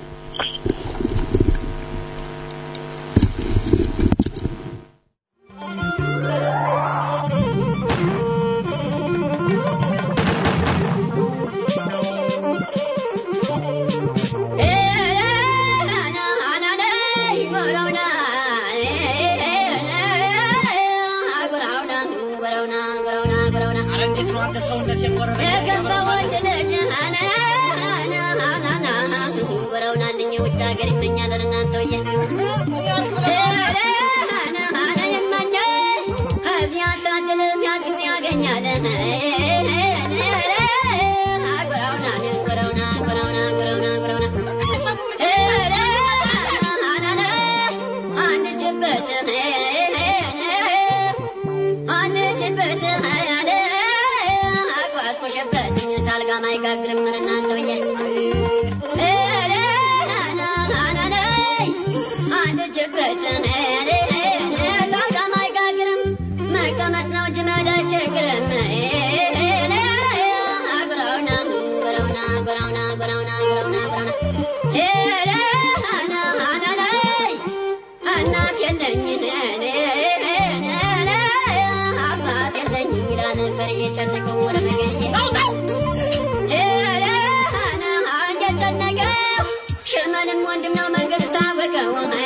ሽመንም ወንድም ነው መንገድ ታወቀው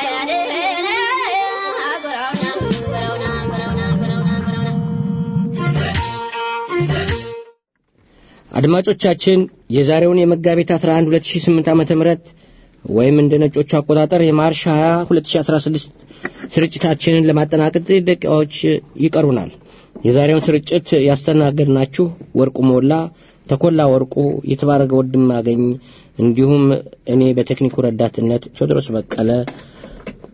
አድማጮቻችን የዛሬውን የመጋቢት 11 2008 ዓመተ ምህረት ወይም እንደ ነጮቹ አቆጣጠር የማርች 20 2016 ስርጭታችንን ለማጠናቀቅ ጥቂት ደቂቃዎች ይቀሩናል። የዛሬውን ስርጭት ያስተናገድናችሁ ወርቁ ሞላ፣ ተኮላ ወርቁ፣ የተባረገ ወንድማገኝ እንዲሁም እኔ በቴክኒኩ ረዳትነት ቴዎድሮስ በቀለ